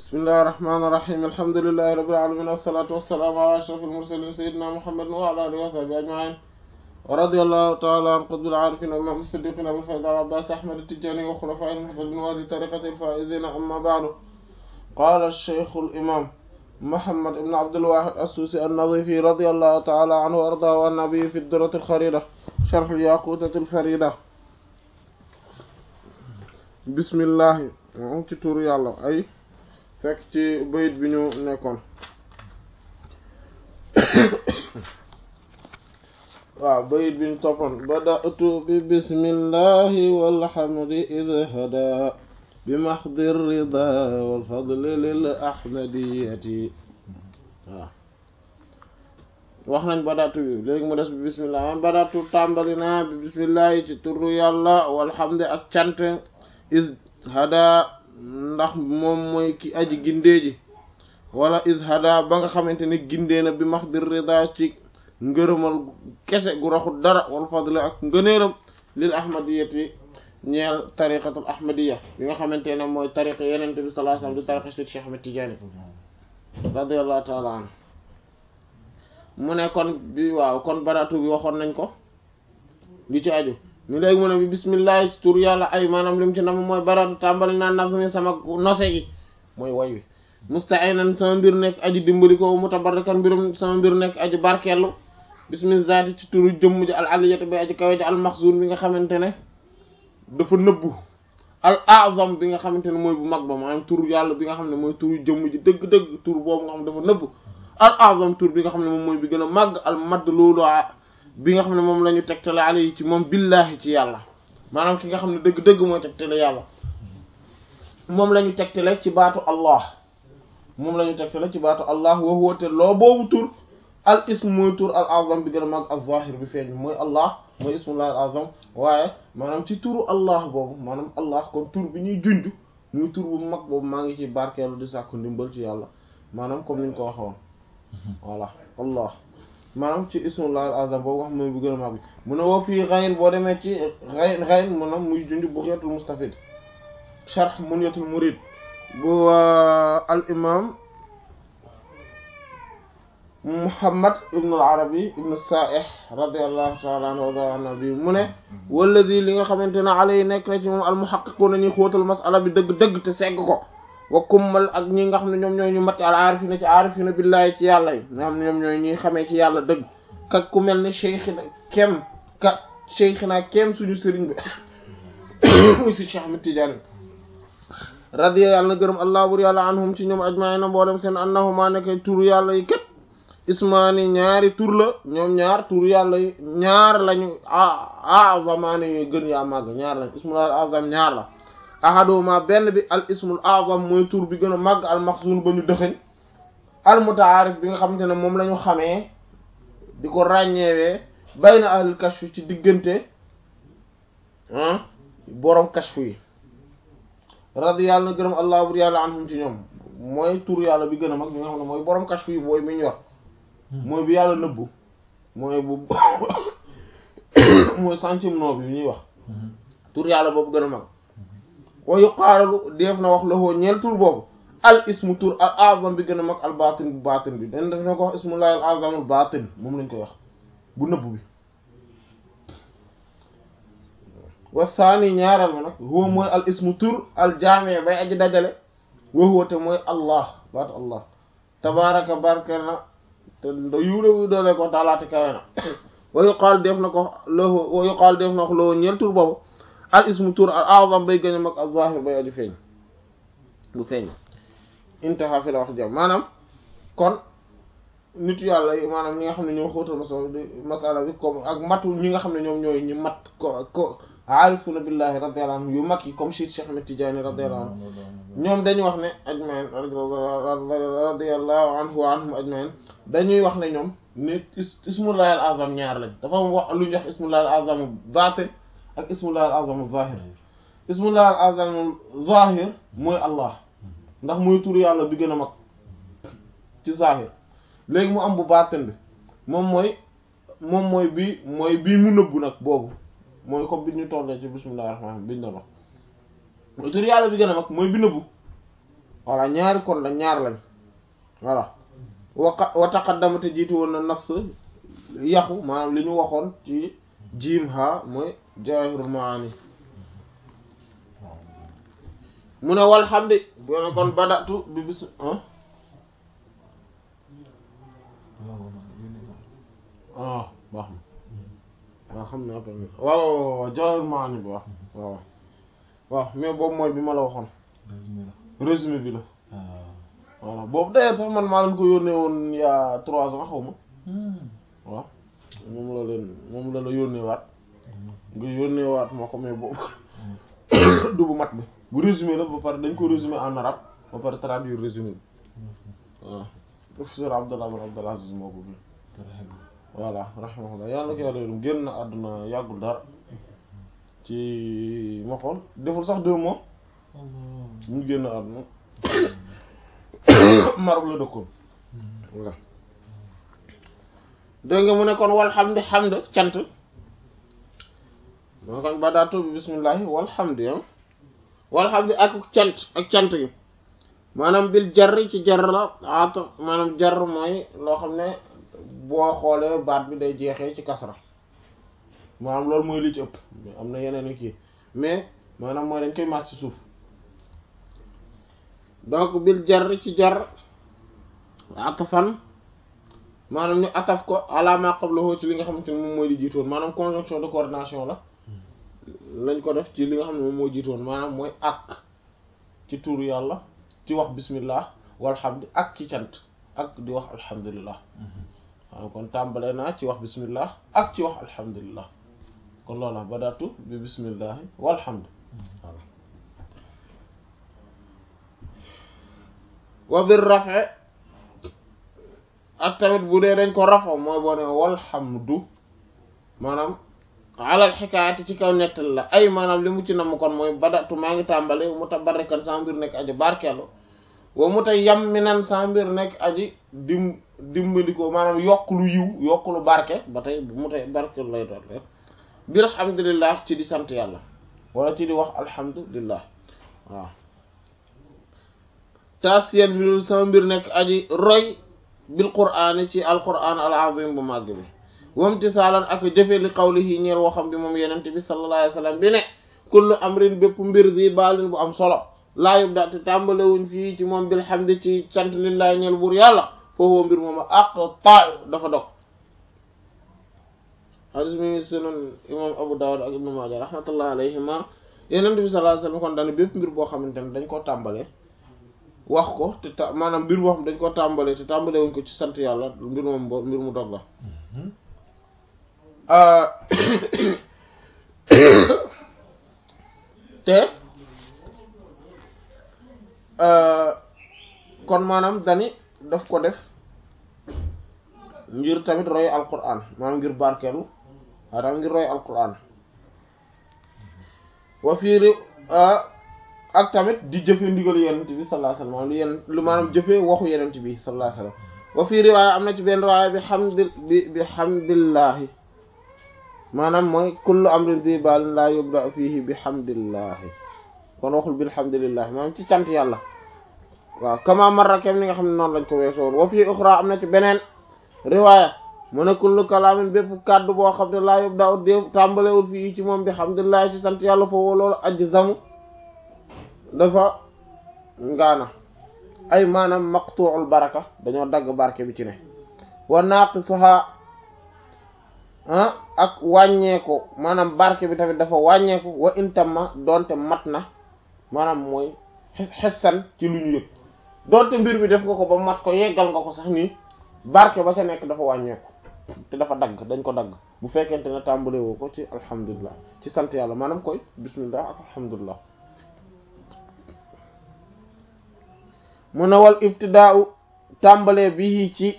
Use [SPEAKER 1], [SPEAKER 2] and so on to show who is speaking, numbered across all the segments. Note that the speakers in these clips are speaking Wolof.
[SPEAKER 1] bismillahi rahmaani rahiim alhamdulillahi rabbil aalamiin wassalaatu wassalaamu alaa ashrafil mursaliin sayyidinaa muhammadin wa alaa aalihi wa sahbihi ajma'iin wa radiyallahu ta'ala an qutbil aarifiin wa imaam as-siddiqiin abil faydi al-abbaas ahmad at-tijaani wa xulafaa'ihil muhtadiin wa ahli tariiqatihil faa'iziin amma ba'du qaala ash-shaykhul imaam muhammad ibn abdul waahid as-suusi an-nazifi radiyallahu ta'ala anhu wa ardaahu an nabiyyi fi ad-durratil khariida sharh al-yaaqutatil fariida bismillahi moom ci turu yàlla ay fekk ci bayit bi ñu nekkoon waaw bayit bi ñu toppoon bada'tu bi bismillahi walhamdi id hada bi mahdi rida wal fadli lil ahmadiyati waaw wax nañ badatu bi léegi mu des bi bismillah man badatu tàmbali naa bi bismillahi ci turu yàlla walhamdi ak cant is hada ndax moom mooy ki aji gindee ji wala is hada ba nga xamante ne gindee na bi max dir rida ci ngërëmal kese gu raxul dara wal fadl ak ngëneelam lil ahmadiyati ñeel tariqatul ahmadiya bi nga xamante ne mooy tariqa yeneen bi sallallahu alayhi wasallam di tariqa Seydi Cheikh Ahmed Tidiane radiyallahu ta'ala anhu mu ne kon bi waaw kon baratu bi waxoon nañ ko li ci aju ñu léegi mu ne bi bismillah ci tur yàlla ay maanaam lim ci nam mooy baratu tàmbali naa nazmi sama nose gi mooy way wi musta'inan sama mbir nekk aji dimbali ko mutabarrikan mbirum sama mbir nekk aji barkeelu bismillah ci turu jëmm ji al aliyati bi aji kawe ji al maxzun bi nga xamante ne dafa nëbbu al azam bi nga xamante ne mooy bu mag ba maanaam tur yàlla bi nga xam ne mooy turu jëmm ji dëgg-dëgg tur boobu nga xam ne dafa nëbbu al azam tur bi nga xam ne moom mooy bi gën a màgg al madd loolu bi nga xam ne moom la ñu tegtale ale yi ci moom billahi ci yàlla maanaam ki nga xam ne dëgg-dëgg mooy tegtale yàlla moom la ñu tegtale ci baatu allah moom la ñu tegtale ci baatu allah wa huwa te loo boobu tur al ism mooy tur al azam bi gën a mag al zahir bi feeñ mooy allah mooy ismullah al azam waaye maanaam ci turu allah boobu maanaam allah kon tur bi ñuy junj muy tur bu mag boobu maa ngi ci barkeelu di sàkku ndimbal ci yàlla maanaam comme niñ ko waxoon voilà allah maanaam ci ismullah al azam boobu wax mooy bu gën a mag bi mu ne woo fii xayn boo demee ci xayn xayn maanaam muy junj bughyatul mustafid sharh munyatul murid bu al imam muhammad ibn al arabi ibn sa'ih radiyallahu ta'ala anhu wa nabi mu ne walladi li nga xamante ne alay nekk na ci moom al muhaqqiquna ñuy xóotal masala bi dëgg-dëgg te segg ko wa kummal ak ñi nga xam ne ñoom ñooy ñu matti al aarifina ci aarifina billahi ci yàlla yi nga xam ne ñoom ñooy ñuy xamee ci yàlla dëgg ka ku mel ne cheikhina kem ka cheikhina kem suñu sëriñ bi muy si Cheikh Ahmed Tidiane radiya yàlla na gërëm allah bur yàlla anhum ci ñoom ajmaina mboolem seen annahuma nekk turu yàlla yi kat ismaani ñaari tur la ñoom ñaar turu yàlla yi ñaar lañu azamaani yu gën yaa màgg ñaar lañ ismul azam ñaar la ahaduma benn bi al ismul azam mooy tur bi gën a màgg al maxzun ba ñu dëxëñ al mutaarif bi nga xamante ne moom la ñu xamee di ko ràññeewee bayna ahlul kashf ci diggante boroom kashf yi radi yàlla na gërëm allah bur yàlla anhum ci ñoom mooy tur yàlla bi gën a mag bi nga xam ne mooy boroom kashf yi mooy mi ñu yor mooy bi yàlla nëbbu mooy bu mooy centième nom bi ñuy wax tur yàlla boobu gën a mag wa yuqaalalu def na wax loxoo ñeel tur boobu al ismu tur al azam bi gën a mag al batin bu batin bi dañ def na ko wax ismullahi al azamul batin moom lañ koy wax bu nëbb bi wa saani ñaaral ma nag huwa mooy al ismu tur al jaame bay aji dajale wa huwa te mooy allah baatu allah tabaraka barke na te yuude wu doole ko taalaate kawe na wa yuqaal def na ko loxo wa yuqaal def na wax loxoo ñeel tur boobu al ismu tur al azam bay gën a mag al zahir bay aju feeñ bu feeñ intaha fi la wax jam maanaam kon nit yàlla yi maanaam ñi nga xam ne ñoo xóotal masala masala bi comme ak matu ñi nga xam ne ñoom ñooy ñu mat ko ko aarifuna billahi radiyallahu anhu yu mag yi comme Cheikh Cheikh Ahmed Tidiane radiyallahu anhu ñoom dañuy wax ne ajmain radiyallahu anhu wa anhum ajmain dañuy wax ne ñoom ne ismullahi al azam ñaar lañ dafa wax lu ñu wax ismullahi al azam batin ak ismullahi al azam zahir ismullahi al azam zahir mooy allah ndax mooy tur yàlla bi gën a mag ci zahir léegi mu am bu baatin bi moom mooy moom mooy bi mooy bii mu nëbbu nag boobu mooy comme bi ñu tollee ci bismillahir rahmanir rahim biñu doon wax mooy tur yàlla bi gën a mag mooy bi nëbbu voilà ñaari kon la ñaar lañ voilà waqa wa taqaddama te jiitu woon na nas yaxu maanaam li ñu waxoon ci jiim ha mooy jawahirul maani mu ne walhamdi bu ne kon badatu bi bis ah baax na waaw xam ne après waaw waaw jawahirul maani bi wax waaw waaw mais boobu mooy bi ma la waxoon résumé bi la voilà boobu d'ailleurs sax man maa leen ko yónnee woon il y a trois ans xaw ma waaw moom la leen moom la la yónnee waat nga yónnee waat moo ko mais boobu du bu mat bi bu résumé la ba pare dañ ko résumé en arabe ba pare traduire résumé bi waaw professeur Abdallah bin Abdallah Aziz moo ko bi voilà rahimahullah yàlla na ko yàlla yërëm génn na àdduna yàggul dara ci ma xool deful sax deux mois mu génn àdduna Maroc la dëkkoon voilà dégg nga mu ne kon walhamdi hamd cant moo kon badaatu bi bismillahi walhamdi ah walhamdi ak cant ak cant gi maanaam bil jar ci jar la at maanaam jar mooy loo xam ne boo xoolee baat bi day jeexee ci kasra maanaam loolu mooy li ci ëpp am na yeneen i kii mais maanaam mooy dañ koy màcc ci suuf donc bil jar ci jar atafan maanaam ñu ataf ko ala ma qablahu ci li nga xamante ne moom mooy li jiitoon maanaam conjonction de coordination la lañ ko def ci li nga xam ne moom moo jiitoon maanaam mooy ak ci tuuru yàlla ci wax bismillah walhamdi ak ci cant ak di wax alhamdulillah maanaam kon tàmbale naa ci wax bismillah ak ci wax alhamdulillah kon loola badatu bi bismillahi walhamd voilà wa bir rafe ak tamit bu dee dañ ko rafo mooy boo ne walhamdu maanaam alal xikaayati ci kaw nettal la ay maanaam li mu ci namm kon mooy badatu maa ngi tàmbale mu ta barrikan sa mbir nekk aji barkeelu wa mu ta yam mi nan sa mbir nekk aji dim dimbandikoo maanaam yokk lu yiw yokk lu barke ba tey mu tey barkeelu lay doon rek bir alhamdulillah ci di sant yàlla wala ci di wax alhamdulillah waaw taasiyan bi sama mbir nekk aji roy bil qur'aani ci alqur'aan al azim bu màgg bi wamtisaalan ak jëfe li qawlihi ñeer waxam bi moom yenent bi sallallahu alayhi wa sallam bi ne kullu amrin bépp mbir bi baalin bu am solo laa yub daate tàmbalewuñ fii ci moom bilhamdi ci sant lillahi ñeel buur yàlla foofu mbir moom ak taa dafa dog hadis mi ngi sunan imam abu dawud ak ibnu maaja rahmatullah alayhima yenent bi sallallahu alayhi wa sallam kon daane bépp mbir boo xamante ne dañ koo tàmbale wax ko te ta maanaam mbir boo xam dañ ko tàmbalee te tàmbale wuñ ko ci sant yàlla mbir moom bo mbir mu dog la te kon maanaam dani daf ko def ngir tamit roy alquran maanaam ngir barkeelu maanaam ngir roy alquran wa fiiri ak tamit di jëfe ndigal yenent bi sallallahu alayhi wasallam lu yenn lu maanaam jëfe waxu yenent bi sallallahu alayhi wasallam wa fii riwaaya am na ci benn riwaaya bi hamdi bi bi hamdillahi maanaam mooy kullu amrin bi baalin laa yubda fihi bi hamdillahi kon waxul bilhamdulillahi maanaam ci sant yàlla waaw kama marra kem ni nga xam ne noonu lañ ko weesoon wa fii uxra am na ci beneen riwaaya mu ne kullu kalaamin bépp kàddu boo xam ne laa yubda ut dé tàmbalewul fii ci moom bi hamdillahi ci sant yàlla foofu loolu ajzamu dafa ngaana ay maanaam maqtu'ul baraka dañoo dagg barke bi ci ne wa naqisuha ah ak wàññeeku maanaam barke bi tamit dafa wàññeeku wa intamma donte mat na maanaam mooy xessan ci lu ñu yëg donte mbir bi def nga ko ba mat ko yeggal nga ko sax nii barke ba ca nekk dafa wàññeeku te dafa dagg dañ ko dagg bu fekkente ne tàmbale woo ko ci alhamdulillah ci sant yàlla maanaam koy bismillah ak alhamdulillah mu ne wal ibtidaau tàmbalee bi ci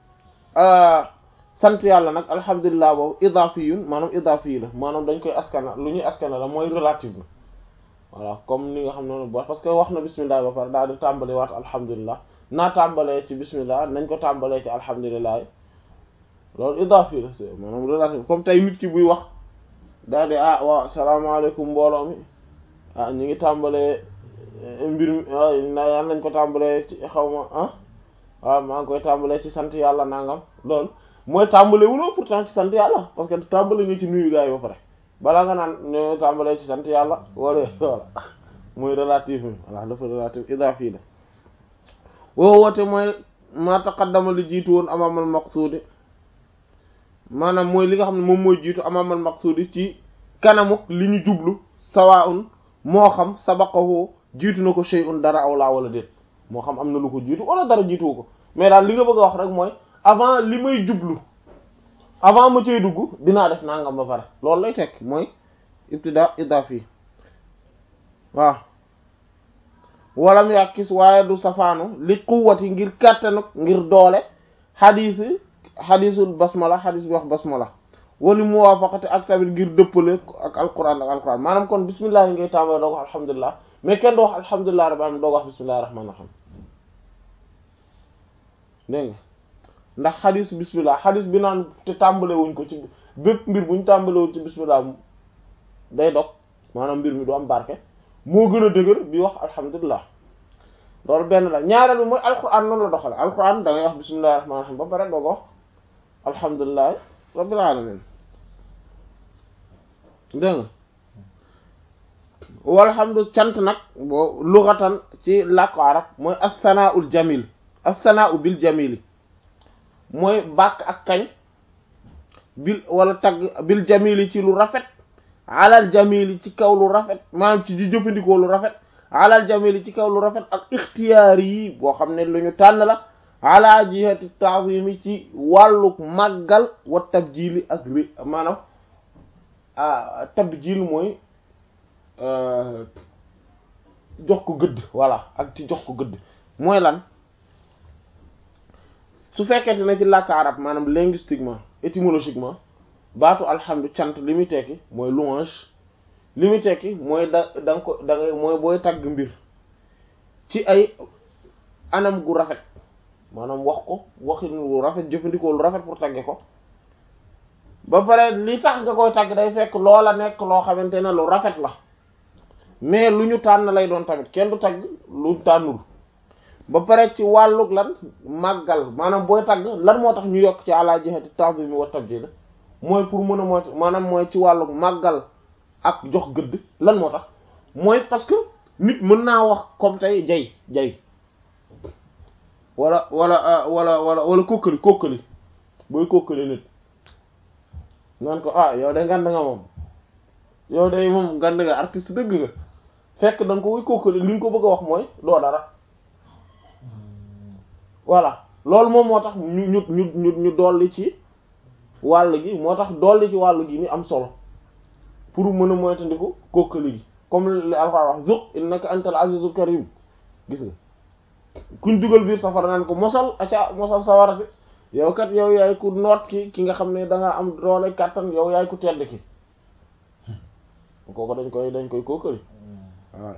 [SPEAKER 1] sant yàlla nag alhamdulilah boobu idafiyun maanaam idafi la maanaam dañ koy askana lu ñuy askana la mooy relative la voilà comme ni nga xam noonu bo parce que wax na bismillah ba pare daal di tàmbale waat alhamdulilah naa tàmbalee ci bismillah nañ ko tàmbalee ci alhamdulilah loolu idafi la c'est maanaam relative comme tey nit ki buy wax daal di ah waaw salaamaaleykum mbooloo mi ah ñu ngi tàmbalee mbir mi na yàlla nañ ko tàmbalee ci xaw ma ah waaw maa ngi koy tàmbalee ci sant yàlla nangam loolu mooy tàmbale wuloo pourtant ci sant yàlla parce que tàmbale nga ci nuyu gaa yi ba pare balaa nga naan ñoo tàmbalee ci sant yàlla wala voilà mooy relative mi voilà dafa relative idafi la woo woote mooy ma taqaddama li jiitu woon amamal maqsuudi maanaam mooy li nga xam ne moom mooy jiitu amamal maqsuudi ci kanamuk li ñu jublu sawaun moo xam sabaqahu jiitu na ko shay'un dara aw laa wala déet moo xam am na lu ko jiitu wala dara jiituwu ko mais daal li nga bëgg a wax rek mooy avant li may jublu avant ma cay dugg dinaa def nangam ba pare loolu lay tekk mooy ibtida idafi waaw walam yàkkis waaye du safaanu li quwwati ngir kàttanuk ngir doole xadiisi xadiisul basmala xadiis bi wax basmala wali muwaafaqati ak tamit ngir dëppale ak alquran ak alquran maanaam kon bismillah yi ngay tàmbale doo ko wax alhamdulilah mais kenn doo wax alhamdulilah rabbil alamin doo ko wax bismillahi rahmaani rahim dégg nga ndax xadis bismillah xadis bi naan te tàmbale wuñ ko ci bépp mbir buñ tàmbale wuñ ci bismillah day dog maanaam mbir mi du am barke moo gën a dëgër bi wax alhamdulilah loolu benn la ñaareel bi mooy alquran noonu la doxale alquran da ngay wax bismillahi rahmaani rahim ba pare doo ko wax alhamdulilah rabbil alamin dégg nga walhamdu cant nag boo lughatan ci làkku arab mooy as-sana'ul jamil as-sana'u bil jamili mooy bàkk ak kañ bil wala tagg bil jamili ci lu rafet alal jamili ci kaw lu rafet maanaam ci di jëfandikoo lu rafet alal jamili ci kaw lu rafet ak ixtiyaar yi boo xam ne lu ñu tànn la ala jihati ta'zimi ci wàllu màggal wa tabjili ak ri maanaam tabjil mooy jox ko gëdd voilà ak ci jox ko gëdd mooy lan su fekkente ne ci làkk arab maanaam linguistiquement étymologiquement baatu alhamdu cant li muy tekki mooy louange li muy tekki mooy da da nga ko da ngay mooy booy tagg mbir ci ay anam gu rafet maanaam wax ko waxin lu rafet jëfandikoo lu rafet pour tagge ko ba pare li tax nga koy tagg day fekk loola nekk loo xamante ne lu rafet la mais lu ñu tànn lay doon tamit kenn du tagg lu tànnul ba pare ci wàllug lan màggal maanaam booy tagg lan moo tax ñu yokk ci ala jihati ta'zim wa tabjil mooy pour mën a moo maanaam mooy ci wàllug màggal ak jox gëdd lan moo tax mooy parce que nit mën naa wax comme tey jay jay wala wala wala wala wala kokkali kokkali booy kokkali nit naan ko ah yow de ngand nga moom yow de moom ngand nga artiste dëgg nga fekk da nga ko wuy kokkali li nga ko bëgg a wax mooy doo dara voilà loolu moom moo tax ñu ñu ñu ñu ñu dolli ci wàll gi moo tax dolli ci wàll gi ni am solo pour mën a moytandiku kokkali gi comme li Alxuraan wax zuq innaka antal azizul karim gis nga kuñ dugal biir safara naan ko mosal aca mosal sawara si yow kat yow yaay ku noot ki ki nga xam ne da nga am doole kàttan yow yaay ku tedd ki kooku dañ koy dañ koy kookali voilà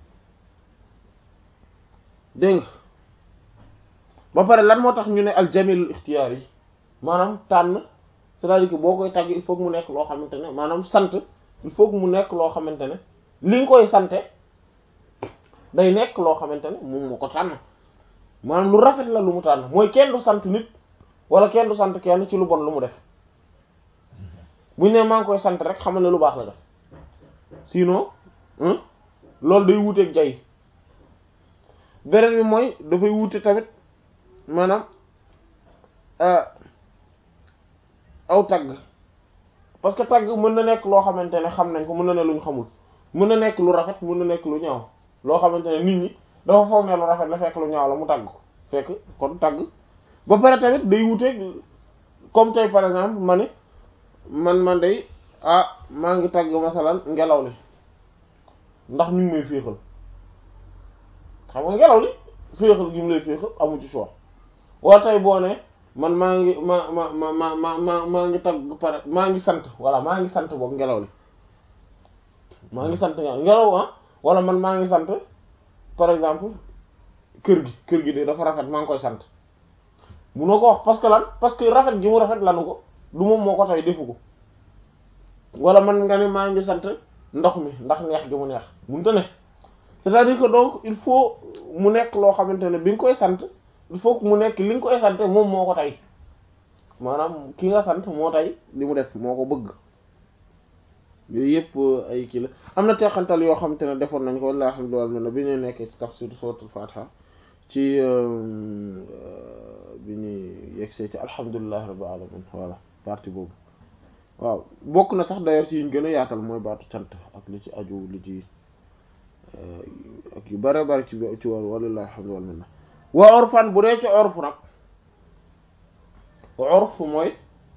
[SPEAKER 1] dégg nga ba pare lan moo tax ñu ne aljamilul ixtiyaar yi maanaam tànn c'est-à-dire que boo koy tàgg il faut que mu nekk loo xamante ne maanaam sant il faut que mu nekk loo xamante ne li nga koy sante day nekk loo xamante ne moom moo ko tànn maanaam lu rafet la lu mu tànn mooy kenn du sant nit wala kenn du sant kenn ci lu bon lu mu def buñ ne maa ngi koy sant rek xamal ne lu baax la def sinon loolu day wuuteeg jay beneen bi mooy dafay wuute tamit maanaam aw tagg parce que tagg mën na nekk loo xamante ne xam nañ ko mën na ne lu ñu xamul mën na nekk lu rafet mën na nekk lu ñaaw loo xamante ne nit ñi dafa foog ne lu rafet la fekk lu ñaaw la mu tagg ko fekk kon tagg ba pare tamit day wuteeg comme tey par exemple ma ne man man day ah maa ngi tagg masalan ngelaw li ndax mi ngi may féexal xam nga ngelaw li féexal gi mu lay féexal amu ci choix wala tey boo ne man maa ngi ma ma ma ma ma ma maa ngi tagg pare maa ngi sant voilà maa ngi sant boobu ngelaw li maa ngi sant ngelaw ah wala man maa ngi sant par exemple kër gi kër gi de dafa rafet maa ngi koy sant munoo ko wax parce que lan parce que rafet gi mu rafet lanu ko du moom moo ko tey defu ko wala man nga ne maa ngi sant ndox mi ndax neex gi mu neex mënta ne c'est-à-dire que donc il faut mu nekk loo xamante ne bi nga koy sant il faut que mu nekk li nga koy sant moom moo ko tey maanaam ki nga sant moo tey li mu def moo ko bëgg yooyu yëpp ay kii la am na teexantal yoo xamante ne defoon nañ ko walla alhamdulillah bi ñuy nekkee ci tafsir suratul fatiha ci bi ñuy yegsee ci alhamdulillahi rabbil alamin voilà partie boobu waaw bokk na sax d'ailleurs ci yiñ gën a yaatal mooy baatu cant ak li ci aju li ci ak yu bare bare ci ci war walillahi alhamdu wal minna wa orfan bu dee ci orf nag orf mooy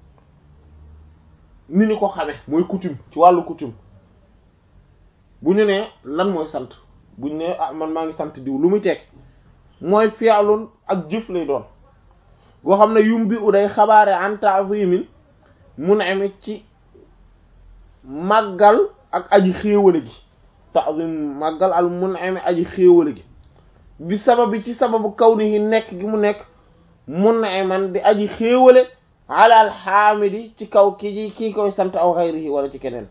[SPEAKER 1] ni ñu ko xame mooy coutume ci wàllu coutume bu ñu nee lan mooy sant bu ñu nee ah man maa ngi sant diw lu muy teg mooy fi'lun ak jëf lay doon goo xam ne yum bi u day xabaare an ta'zimin mun'im ci màggal ak aji xéewale gi ta'zim màggal al mun'im aji xéewale gi bi sababi ci sababu kawnihi nekk gi mu nekk mun'iman di aji xéewale ala al hamidi ci kaw ki ji kii koy sant aw xayrihi wala ci keneen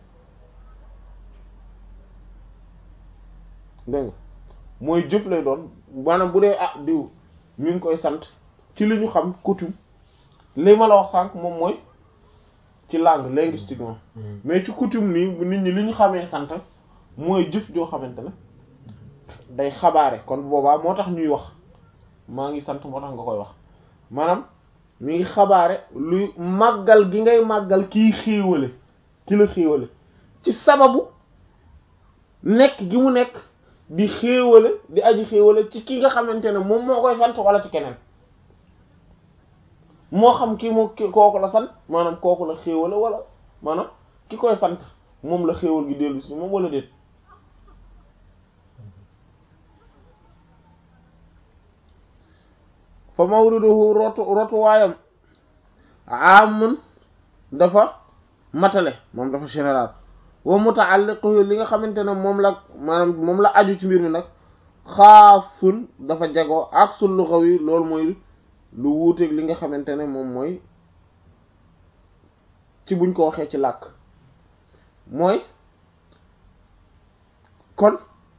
[SPEAKER 1] dégg nga mooy jëf lay doon maanaam bu dee ah diw ñu ngi koy sant ci li ñu xam coutume li ma la wax sànq moom mooy ci langue linguistiquement mais ci coutume nii bu nit ñi li ñu xamee sant mooy jëf joo xamante ne day xabaare kon boobaa moo tax ñuy wax maa ngi sant moo tax nga koy wax maanaam mi ngi xabaare luy màggal gi ngay màggal kii xéewale ki la xéewale ci sababu nekk gi mu nekk di xéewale di aji xéewale ci ki nga xamante ne moom moo koy sant wala ci keneen moo xam ki mu kooku la sant maanaam kooku la xéewale wala maanaam ki koy sant moom la xéewal gi dellu si moom wala déet fa mawriduhu rotu rotu waayam amun dafa matale moom dafa général wa muta'alliquhu li nga xamante ne moom la maanaam moom la aju ci mbir mi nag xaasun dafa jagoo ak sul lughawi loolu mooy lu wuuteeg li nga xamante ne moom mooy ci buñ ko waxee ci làkk mooy kon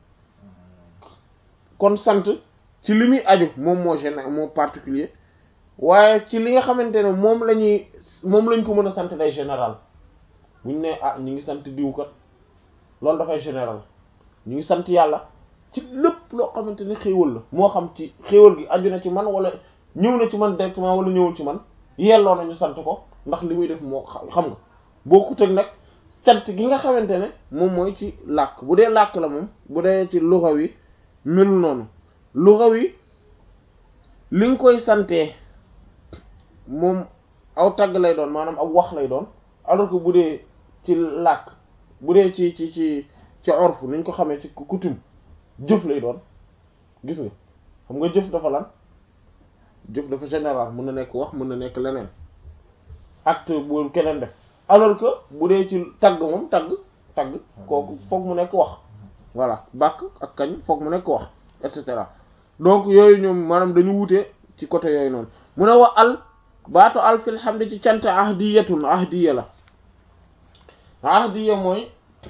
[SPEAKER 1] kon sant ci li muy aju moom moo général moo particulier waaye ci li nga xamante ne moom la ñuy moom lañ ko mën a sant day général buñ ne ah ñu ngi sant diwkat loolu dafay général ñu ngi sant yàlla ci lépp loo xamante ne xéewal la moo xam ci xéewal gi aju na ci man wala ñëw na ci man directement wala ñëwul ci man yelloo nañu sant ko ndax li muy def moo xam nga bokkut ak nag sant gi nga xamante ne moom mooy ci làkk bu dee làkk la moom bu dee ci luxa wi melu noonu luxa wi li nga koy santee moom aw tagg lay doon maanaam aw wax lay doon alors que bu dee ci làkk bu dee ci ci ci ci orfu niñ ko xamee ci coutume jëf lay doon gis nga xam nga jëf dafa lan jëf dafa général mën na nekk wax mën na nekk leneen acte bu keneen def alors que bu dee ci tagg moom tagg tagg kooku foog mu nekk wax voilà bàkk ak kañ foog mu nekk wax et cetera donc yooyu ñoom maanaam dañu wute ci côté yooyu noonu mu ne wa al baatu al fil hamdi ci cant ahdiyatun ahdiya la ahdiya mooy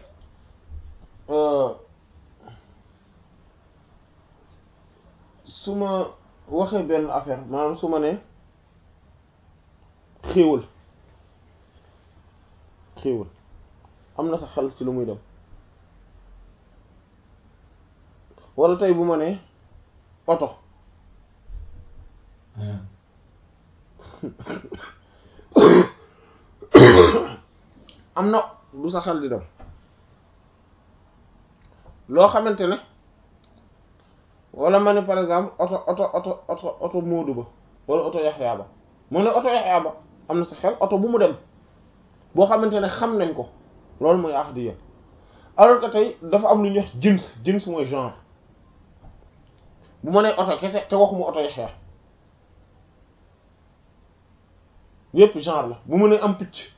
[SPEAKER 1] su ma waxee benn affaire maanaam su ma ne xéewal xéewal am na sa xel ci lu muy dem wala tey bu ma ne oto am na du sa xel di dem loo xamante ne wala ma ne par exemple oto oto oto oto oto Moodu ba wala oto Yaxya ba mu ne oto Yaxya ba am na sa xel oto bu mu dem boo xamante ne xam nañ ko loolu mooy ahdiya alors que tey dafa am lu ñuy wax jins jins mooy genre bu ma nee oto kese te waxuma oto Yaxya yépp genre la bu ma nee am picc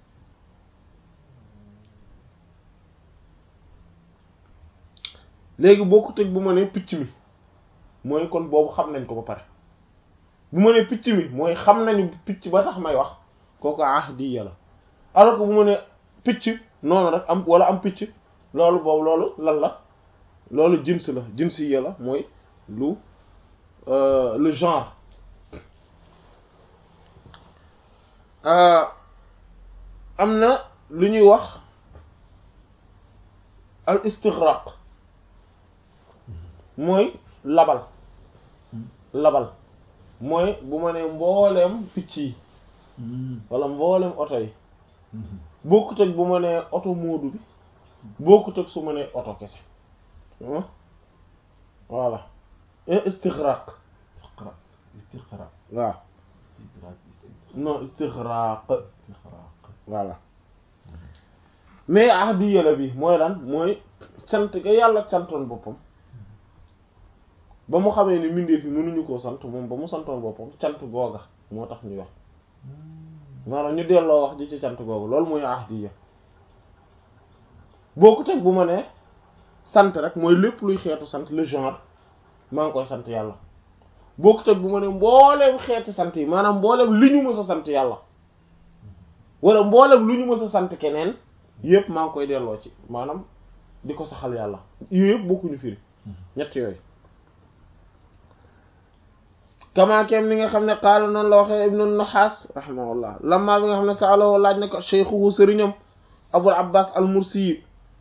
[SPEAKER 1] léegi boo ko teg bu ma nee picc mi mooy kon boobu xam nañ ko ba pare bu ma nee picc mi mooy xam nañu picc ba tax may wax kooku ahdiya la alors que bu ma nee picc noonu rek am wala am picc loolu boobu loolu lan la loolu jins la jins yi la mooy lu le genre am na lu ñuy wax al istighraq mooy labal labal mooy bu ma nee mbooleem picc yi wala mbooleem oto yi bokkut ak bu ma nee oto moodu bi bokkut ak su ma nee oto kese voilà istighraq
[SPEAKER 2] istighraq
[SPEAKER 1] waaw non istighraq voilà mais ahdiya la bi mooy lan mooy sant ga yàlla santoon boppam ba mu xamee ni mbindeef yi mënuñu koo sant moom ba mu santoon boppam cant googa moo tax ñuy wax maanaam ñu delloo wax ji ci cant googa loolu mooy ahdiya bokkut ak bu ma nee sant rek mooy lépp luy xeetu sant le genre maa ngi koy sant yàlla bokkut ak bu ma nee mbooleem xeeti sant yi maanaam mbooleem li ñu mës a sant yàlla wala mbooleem lu ñu mës a sant keneen yëpp maa ngi koy delloo ci maanaam di ko saxal yàlla yooyu yëpp bokkuñu firi ñett yooyu kamaakeem ni nga xam ne qaala noonu la waxee ibnu naxaas rahimahullah lamma bi nga xam ne saaloo laaj na ko cheikhuhu sëriñam abul abbas al mursi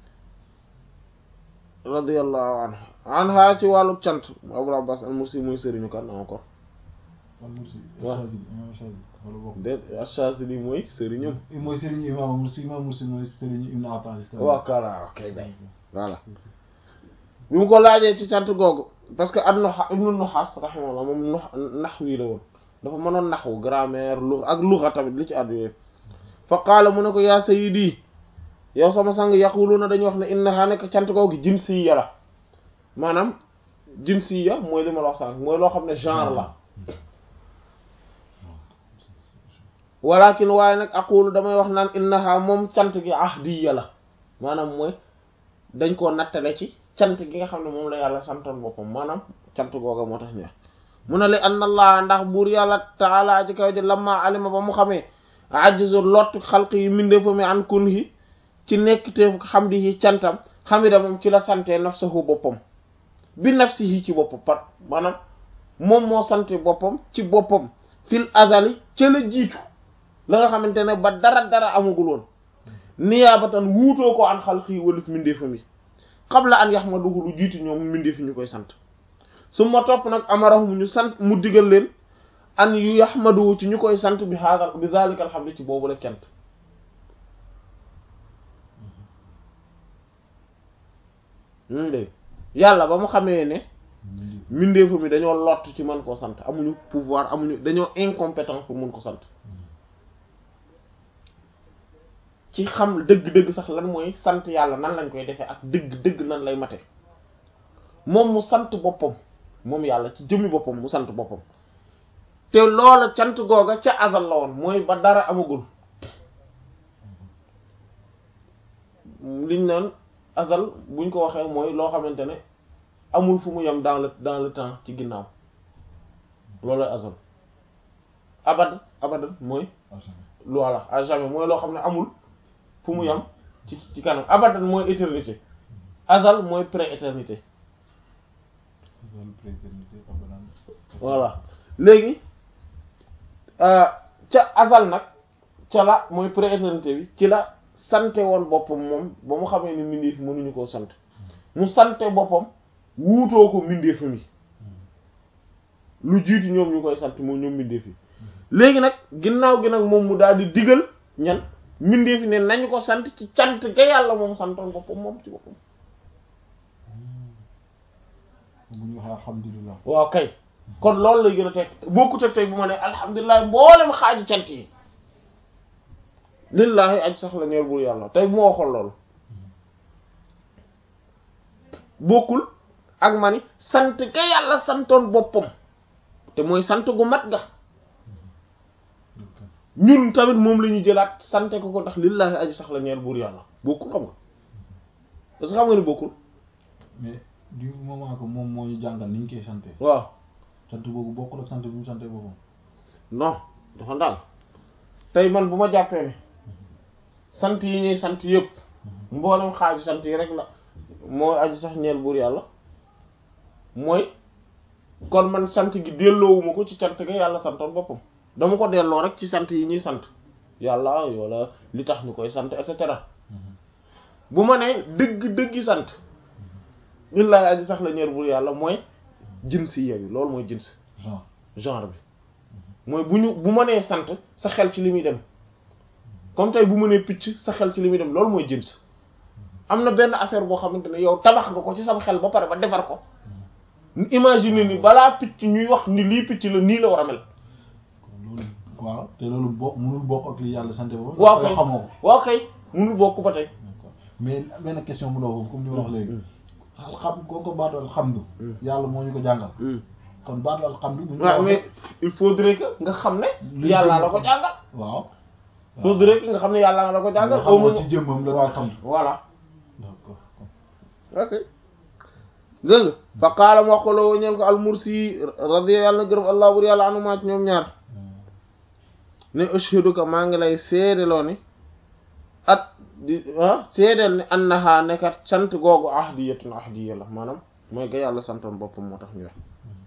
[SPEAKER 1] radiyallahu anhu anha ci wàllu cant abul abbas al mursi muy sëriñu kan encore waaw déet Ash-Shazili mooy sëriñam
[SPEAKER 2] mooy sëriñu imam Mursi imam Mursi mooy sëriñu Ibn Abbas
[SPEAKER 1] waaw kala ok bay voilà bi mu ko laajee ci cant googu parce que ad noa ibnu Nuhas rahimahullah moom nax wii la woon dafa mënoon naxwu grammaire lu ak luxa tamit li ci àddu yooyu fa qaala mu ne ko yaa sayyidi yow sama sang yaquluna dañuy wax ne innaha nekk cant googu jinsiyya la maanaam jinsiyya mooy li ma la wax sànq mooy loo xam ne genre la walakin waaye nag aqulu damay wax naan innaha moom cant gi ahdiya la maanaam mooy dañ koo nattale ci cant gi nga xam ne moom la yàlla santoon boppam maanaam cant googa moo tax ñu wax mu ne li anna allah ndax buur yàlla taala ci kaw ji lamma alima ba mu xamee ajizu lott xalq yi mindee fa mi an kun yi ci nekk teef xam di yi cantam xamida moom ci la sante nafsahu boppam bi nafsihi ci boppam par maanaam moom moo sante boppam ci boppam fil azali ca la jiitu la nga xamante ne ba dara dara amagul woon niyaabatan wuutoo ko an xalq yi walif mindeefam yi qabla an yaxmaduhu lu jiitu ñoom mindeefi ñu koy sant su ma topp nag amarahum ñu sant mu digal leen an yu yaxmaduhu ci ñu koy sant bi haadal bi zalika alhamdu ci boobu la kent ñu dégg yàlla ba mu xamee ne mindeefu mi dañoo lott ci mën koo sant amuñu pouvoir amuñu dañoo incompétent pour mun ko sant ci xam dëgg-dëgg sax lan mooy sant yàlla nan lañ koy defee ak dëgg-dëgg nan lay mate moom mu sant boppam moom yàlla ci jëmmi boppam mu sant boppam te loola cant googa ca azal la woon mooy ba dara amagul liñ naan azal buñ ko waxee mooy loo xamante ne amul fu mu yem dans le dans le temps ci ginnaaw loolooy azal abad abadan mooy lu walla à jamais mooy loo xam ne amul fu mu yem ci ci kanam abadan mooy éternité azal mooy pré-éternité voilà léegi ca azal nag ca la mooy pré-éternité bi ci la sante woon boppam moom ba mu xamee ni mbindeef mënuñu koo sant mu sante boppam wuutoo ko mbindeef mi lu jiitu ñoom ñu koy sant moom ñoom mbindeef yi léegi nag ginnaaw gi nag moom mu daal di digal ñan mbindeef yi ne nañu ko sant ci cant ga yàlla moom santoon boppam moom ci boppam
[SPEAKER 2] bu ñu waxee alhamdulilah
[SPEAKER 1] waaw kay kon loolu lay gën a teg bokkut ak tey bu ma ne alhamdulilah mboolem xaaju cant yi lillahi aj sax la ñeer bur yàlla tey bu ma waxoon loolu bokkul ak ma ni sant ga yàlla santoon boppam te mooy sant gu mat ga ñun tamit moom la ñu jëlaat sante ko ko ndax lillahi aji sax la ñeer buur yàlla bokkul xam nga parce que xam nga ni bokkul
[SPEAKER 2] mais du moment que moom moo ñu jàngal ni ñu koy sante
[SPEAKER 1] waaw
[SPEAKER 2] sant boobu bokkul ak sant bi mu sante boppam
[SPEAKER 1] non dafa ndaal tey man bu ma jàppee ne sant yi ñuy sant yëpp mboolem xaaju sant yi rek la mooy aju sax ñeel buur yàlla mooy kon man sant gi delloowuma ko ci cant ga yàlla santoon boppam dama ko delloo rek ci sant yi ñuy sant yàlla wala li tax ñu koy sant et cetera bu ma nee dëgg dëggi sant lillahi aji sax la ñeel buur yàlla mooy jins yi bi loolu mooy jins
[SPEAKER 2] genre
[SPEAKER 1] genre bi mooy bu ñu bu ma nee sant sa xel ci li muy dem comme tey bu ma nee picc sa xel ci li muy dem loolu mooy jins am na benn affaire boo xamante ne yow tabax nga ko ci sama xel ba pare ba defar ko imagine ni balaa picc ñuy wax ni lii picc la nii la war a mel
[SPEAKER 2] loolu waaw te loolu bokk mënul bokk ak li yàlla sant ba
[SPEAKER 1] waaw kay
[SPEAKER 2] xamoo ko
[SPEAKER 1] waaw kay munul bokk ba tey
[SPEAKER 2] d'accord mais benn question bu ndaw comme ni ma wax léegi xam koo ko baatu alxamdu yàlla moo ñu ko jàngal kon baatu alxamdu bu ñu
[SPEAKER 1] waaw
[SPEAKER 2] ko
[SPEAKER 1] mais
[SPEAKER 2] waxee
[SPEAKER 1] il faudrait que nga xam ne
[SPEAKER 2] Luy
[SPEAKER 1] yàlla
[SPEAKER 2] jëm
[SPEAKER 1] la ko
[SPEAKER 2] ko.
[SPEAKER 1] jàngal
[SPEAKER 2] waaw
[SPEAKER 1] faudrait que nga xam ne yàlla la ko
[SPEAKER 2] nga
[SPEAKER 1] jàngal au
[SPEAKER 2] xamoo
[SPEAKER 1] moins
[SPEAKER 2] ci jëmmam la waa alxamdu
[SPEAKER 1] voilà
[SPEAKER 2] d'accord
[SPEAKER 1] ok dégg nga fa qaala mu wax ko loo ñeel ko almursi radiya yàlla na gërëm allah bur yàlla anuma ci ñoom ñaar ne ashhaduka maa ngi lay seedeloo ni at di ah seedeel ni annaha nekkat sant googu ahdiyatun ahdiya la maanaam mooy ga yàlla santoon boppam moo tax ñu wax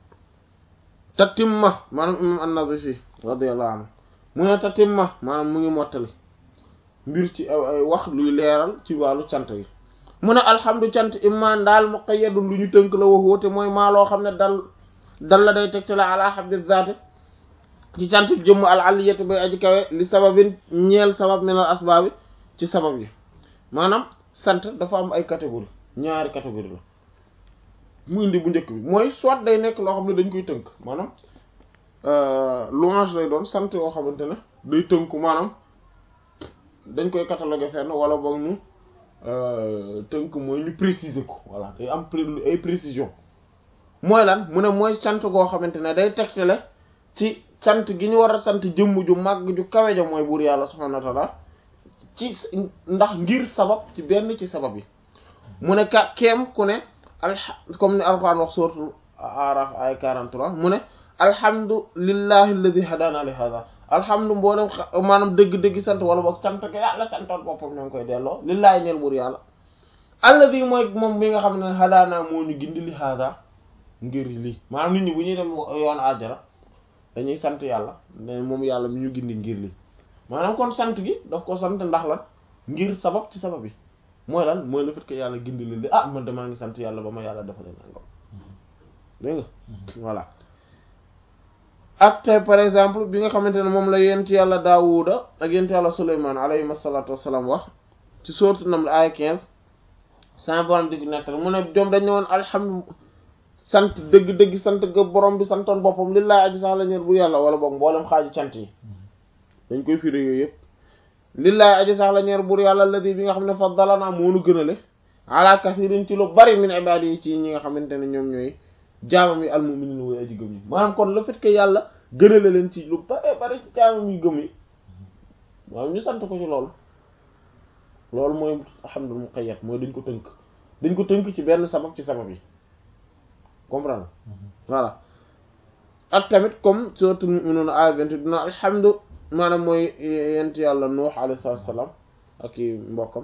[SPEAKER 1] tatimma maanaam imam an-Nawawi radiyallahu anhu mu ne tatimma maanaam mu ngi mottali mbir ci ay ay wax luy leeral ci wàllu cant yi mu ne alhamdu cant imman daal muqayyadun lu ñu tënk la wax woote mooy maa loo xam ne dal dal la day tegte la ala habdi zaati ci cant jëmm al aliyati bay aji kawe li sababin ñeel sabab min al asbaabi ci sabab yi maanaam sant dafa am ay catégorie ñaari catégorie la mu indi bu njëkk bi mooy soit day nekk loo xam ne dañ koy tënk maanaam louange lay doon sant yoo xamante ne day tënku maanaam dañ koy cataloguer fenn wala boog ñu tënk mooy ñu préciser ko voilà day am pré- ay précision mooy lan mu ne mooy sant goo xamante ne day tegtale ci sant gi ñu war a sant jëmm ju màgg ju kawe ja mooy buur yàlla subhanahu wa ta'ala ci ndax ngir sabab ci benn ci sabab yi mu ne ka keem ku ne alha comme ni alquran wax suratul araf ay 43 mu ne alhamdulillahi alladhi hadana li hadha alhamdu mboolem xa- maanaam dëgg-dëgg sant wala boog sant ko yàlla santoon boppam ñoo ngi koy delloo lillahi ñeel buur yàlla alladhi mooy moom mi nga xam ne hadana moo ñu gindi li hadha ngir lii maanaam nit ñi bu ñuy dem yoon àjjana dañuy sant yàlla ne moom yàlla mi ñu gindi ngir lii maanaam kon sant gi daf ko sant ndax lan ngir sabab ci sabab yi mooy lan mooy le fait que yàlla gindi leen di ah man damaa ngi sant yàlla ba ma yàlla defalee nangam dégg nga voilà ak tey par exemple bi nga xamante ne moom la yent yàlla daawuda ak yent yàlla suleymaan alayhim asalatu wassalaam wax ci sourate Naml ay 15 sama borom di nettal mu ne ñoom dañ ne woon alhamdu sant dëgg-dëgg sant ga borom bi santoon boppam lillahi aji sax la ñeer bu yàlla wala boog mboolem xaaju cant yi dañ koy firi yooyu yëpp lillahi aji sax la ñeer buur yàlla alladi bi nga xam ne faddalana moonu gënale ala kathirin ci lu bari min ibadi yi ci ñi nga xamante ne ñoom ñooy jaamam yi almu'minin way aji gëm yi maanaam kon le fait que yàlla gënale leen ci lu bari bari ci jaamam yi gëm yi waaw ñu sant ko ci loolu loolu mooy alhamdul muqayyad mooy dañ ko tënk dañ ko tënk ci benn sabab ci sabab yi comprendre voilà ak tamit comme suratul mu'minun aaya 28 dina alhamdu maanaam mooy yent yàlla nuux alayhi salaam ak i mbokkam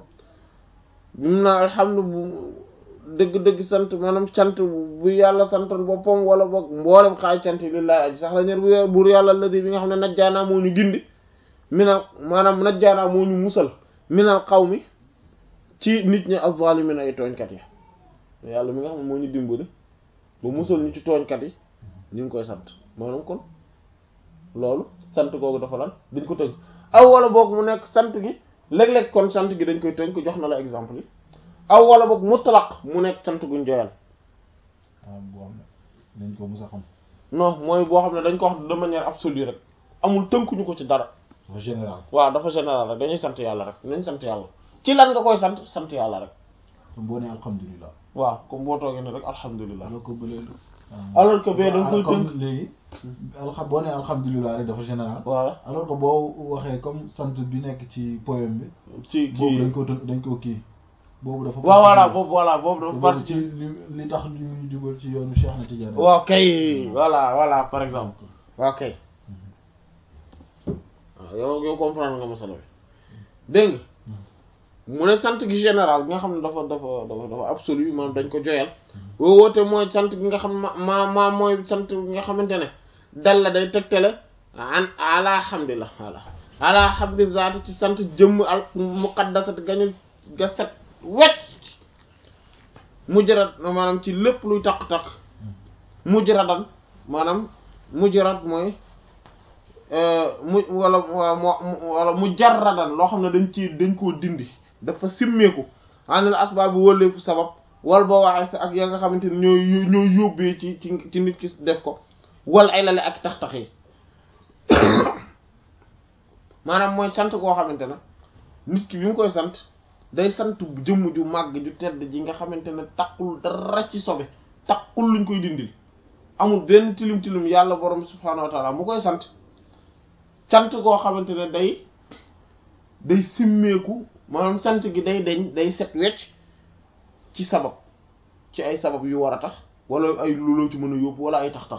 [SPEAKER 1] bi mu naan alhamdu bu dëgg-dëgg sant maanaam cant bu yàlla santoon boppam wala boog mboolem xaaj cant yi lillahi aji sax la ñer bu buur yàlla ladi bi nga xam ne najjaanaa moo ñu gindi minal maanaam najjaanaa moo ñu musal minal qawmi ci nit ñi az-zalimin ay tooñkat yi yàlla mi nga xam ne moo ñu dimbali ba musal ñu ci tooñkat yi ñu ngi koy sant maanaam kon loolu sant googu dafa lan dañ ko tënk aw wala boog mu nekk sant gi léeg-léeg kon sant gi dañ koy tënk jox na la exemple yi aw wala boog mutlaq mu nekk sant guñ joyal
[SPEAKER 2] waaw boo xam ne dañ ko mës a xam
[SPEAKER 1] non mooy boo xam ne dañ ko wax de manière absolue rek amul tënkuñu ko ci dara
[SPEAKER 2] dafa général
[SPEAKER 1] waaw dafa général rek dañuy sant yàlla rek nañ sant yàlla ci lan nga koy sant sant yàlla rek
[SPEAKER 2] comme boo nee alhamdulilah
[SPEAKER 1] waaw comme boo toogee ne rek alhamdulilah
[SPEAKER 2] alors que bële
[SPEAKER 1] alors que bee da nga koy
[SPEAKER 2] comme
[SPEAKER 1] tënk
[SPEAKER 2] léegi alxa boo nee alhamdulilah rek dafa général
[SPEAKER 1] voilà
[SPEAKER 2] alors que boo waxee comme sant bi nekk ci poème bi
[SPEAKER 1] ci
[SPEAKER 2] boobu
[SPEAKER 1] kii
[SPEAKER 2] dañ ko tënk dañ ko kii boobu dafa
[SPEAKER 1] waaw voilà
[SPEAKER 2] particulier.
[SPEAKER 1] boobu voilà boobu dafa
[SPEAKER 2] boobu
[SPEAKER 1] parti
[SPEAKER 2] ci li li tax ñu ñu jubal ci yoonu Cheikh na Tidiane
[SPEAKER 1] waaw kay voilà voilà par exemple waaw kay waaw yow yow comprendre nga masala bi dégg nga mu ne sant gi général bi nga xam ne dafa dafa dafa dafa absolu maanaam dañ ko joyal woo woote mooy sant gi nga xam ma ma ma mooy sant gi nga xamante ne dal la day tegtale an ala hamdillah ala ala hamdi zaati ci sant jëmm al muqaddasat gañu ga set wecc mujjarad maanaam ci lépp luy taq-taq mujjaradan maanaam mujjarad mooy mu wala wala mujarradan loo xam ne dañ ci dañ koo dindi dafa simmeeku anil asbaab bi wëlleefu sabab wal boo waxee sa ak ya nga xamante ne ñooy ñooy yóbbee ci ci ci nit ki def ko wal ay lale ak tax-tax yi maanaam mooy sant koo xamante ne nit ki bi mu koy sant day sant jëmm ju màgg ju tedd ji nga xamante ne taqul dara ci sobe taqul luñ koy dindil amul benn tilim tilim yàlla borom subhaanahu wa taala mu koy sant sant koo xamante ne day day simmeeku maanaam sant gi day deñ day set wecc ci sabab ci ay sabab yu war a tax wala ay looloo ci mën a yóbbu wala ay tax-tax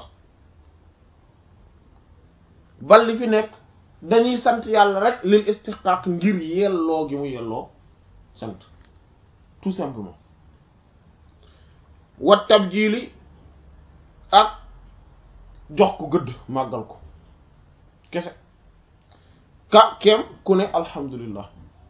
[SPEAKER 1] bal li fi nekk dañuy sant yàlla rek lil istiqaq ngir yelloo gi mu yelloo sant tout simplement wat tabjili ak jox ko gëdd màggal ko kese ka kem ku ne alhamdulillah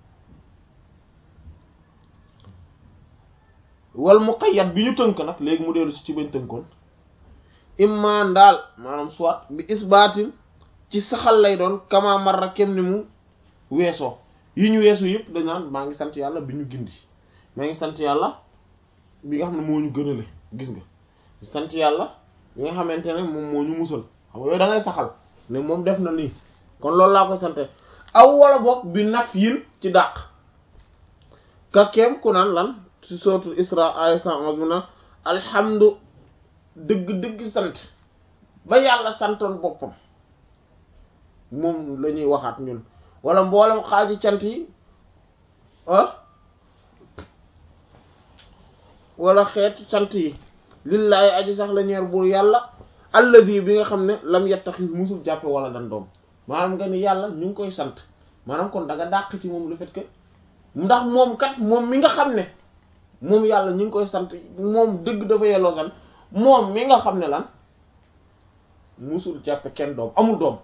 [SPEAKER 1] wal muqayyad bi ñu tënk nag léegi mu dellu si ci bañ tënkoon imma ndaal maanaam soit bi isbaatin ci saxal lay doon kama marra kem ni mu weesoo yi ñu weesu yëpp dañ naan maa ngi sant yàlla bi ñu gindi maa ngi sant yàlla bi nga xam ne moo ñu gënale gis nga sant yàlla bi nga xamante ne moom moo ñu musal xam nga yooyu da ngay saxal ne moom def na nii kon loolu laa koy sante aw wala boog bi naf yin ci dàq ka kem ku naan lan ci sootul isra ay cent onze bi na alhamdu dëgg-dëgg sant ba yàlla santoon boppam moom la ñuy waxaat ñun wala mboolem xaaji cant yi ah wala xeetu cant yi lillaahi aji sax la ñeer buur yàlla alladi bi nga xam ne lam yattaxis musul jàppe wala dan doom maanaam nga ni yàlla ñu ngi koy sant maanaam kon da nga dàq ci moom le fait que ndax moom kat moom mi nga xam ne moom yàlla ñu ngi koy sant moom dëgg dafa yelloo sant moom mi nga xam ne lan musul jàppe kenn doom amul doom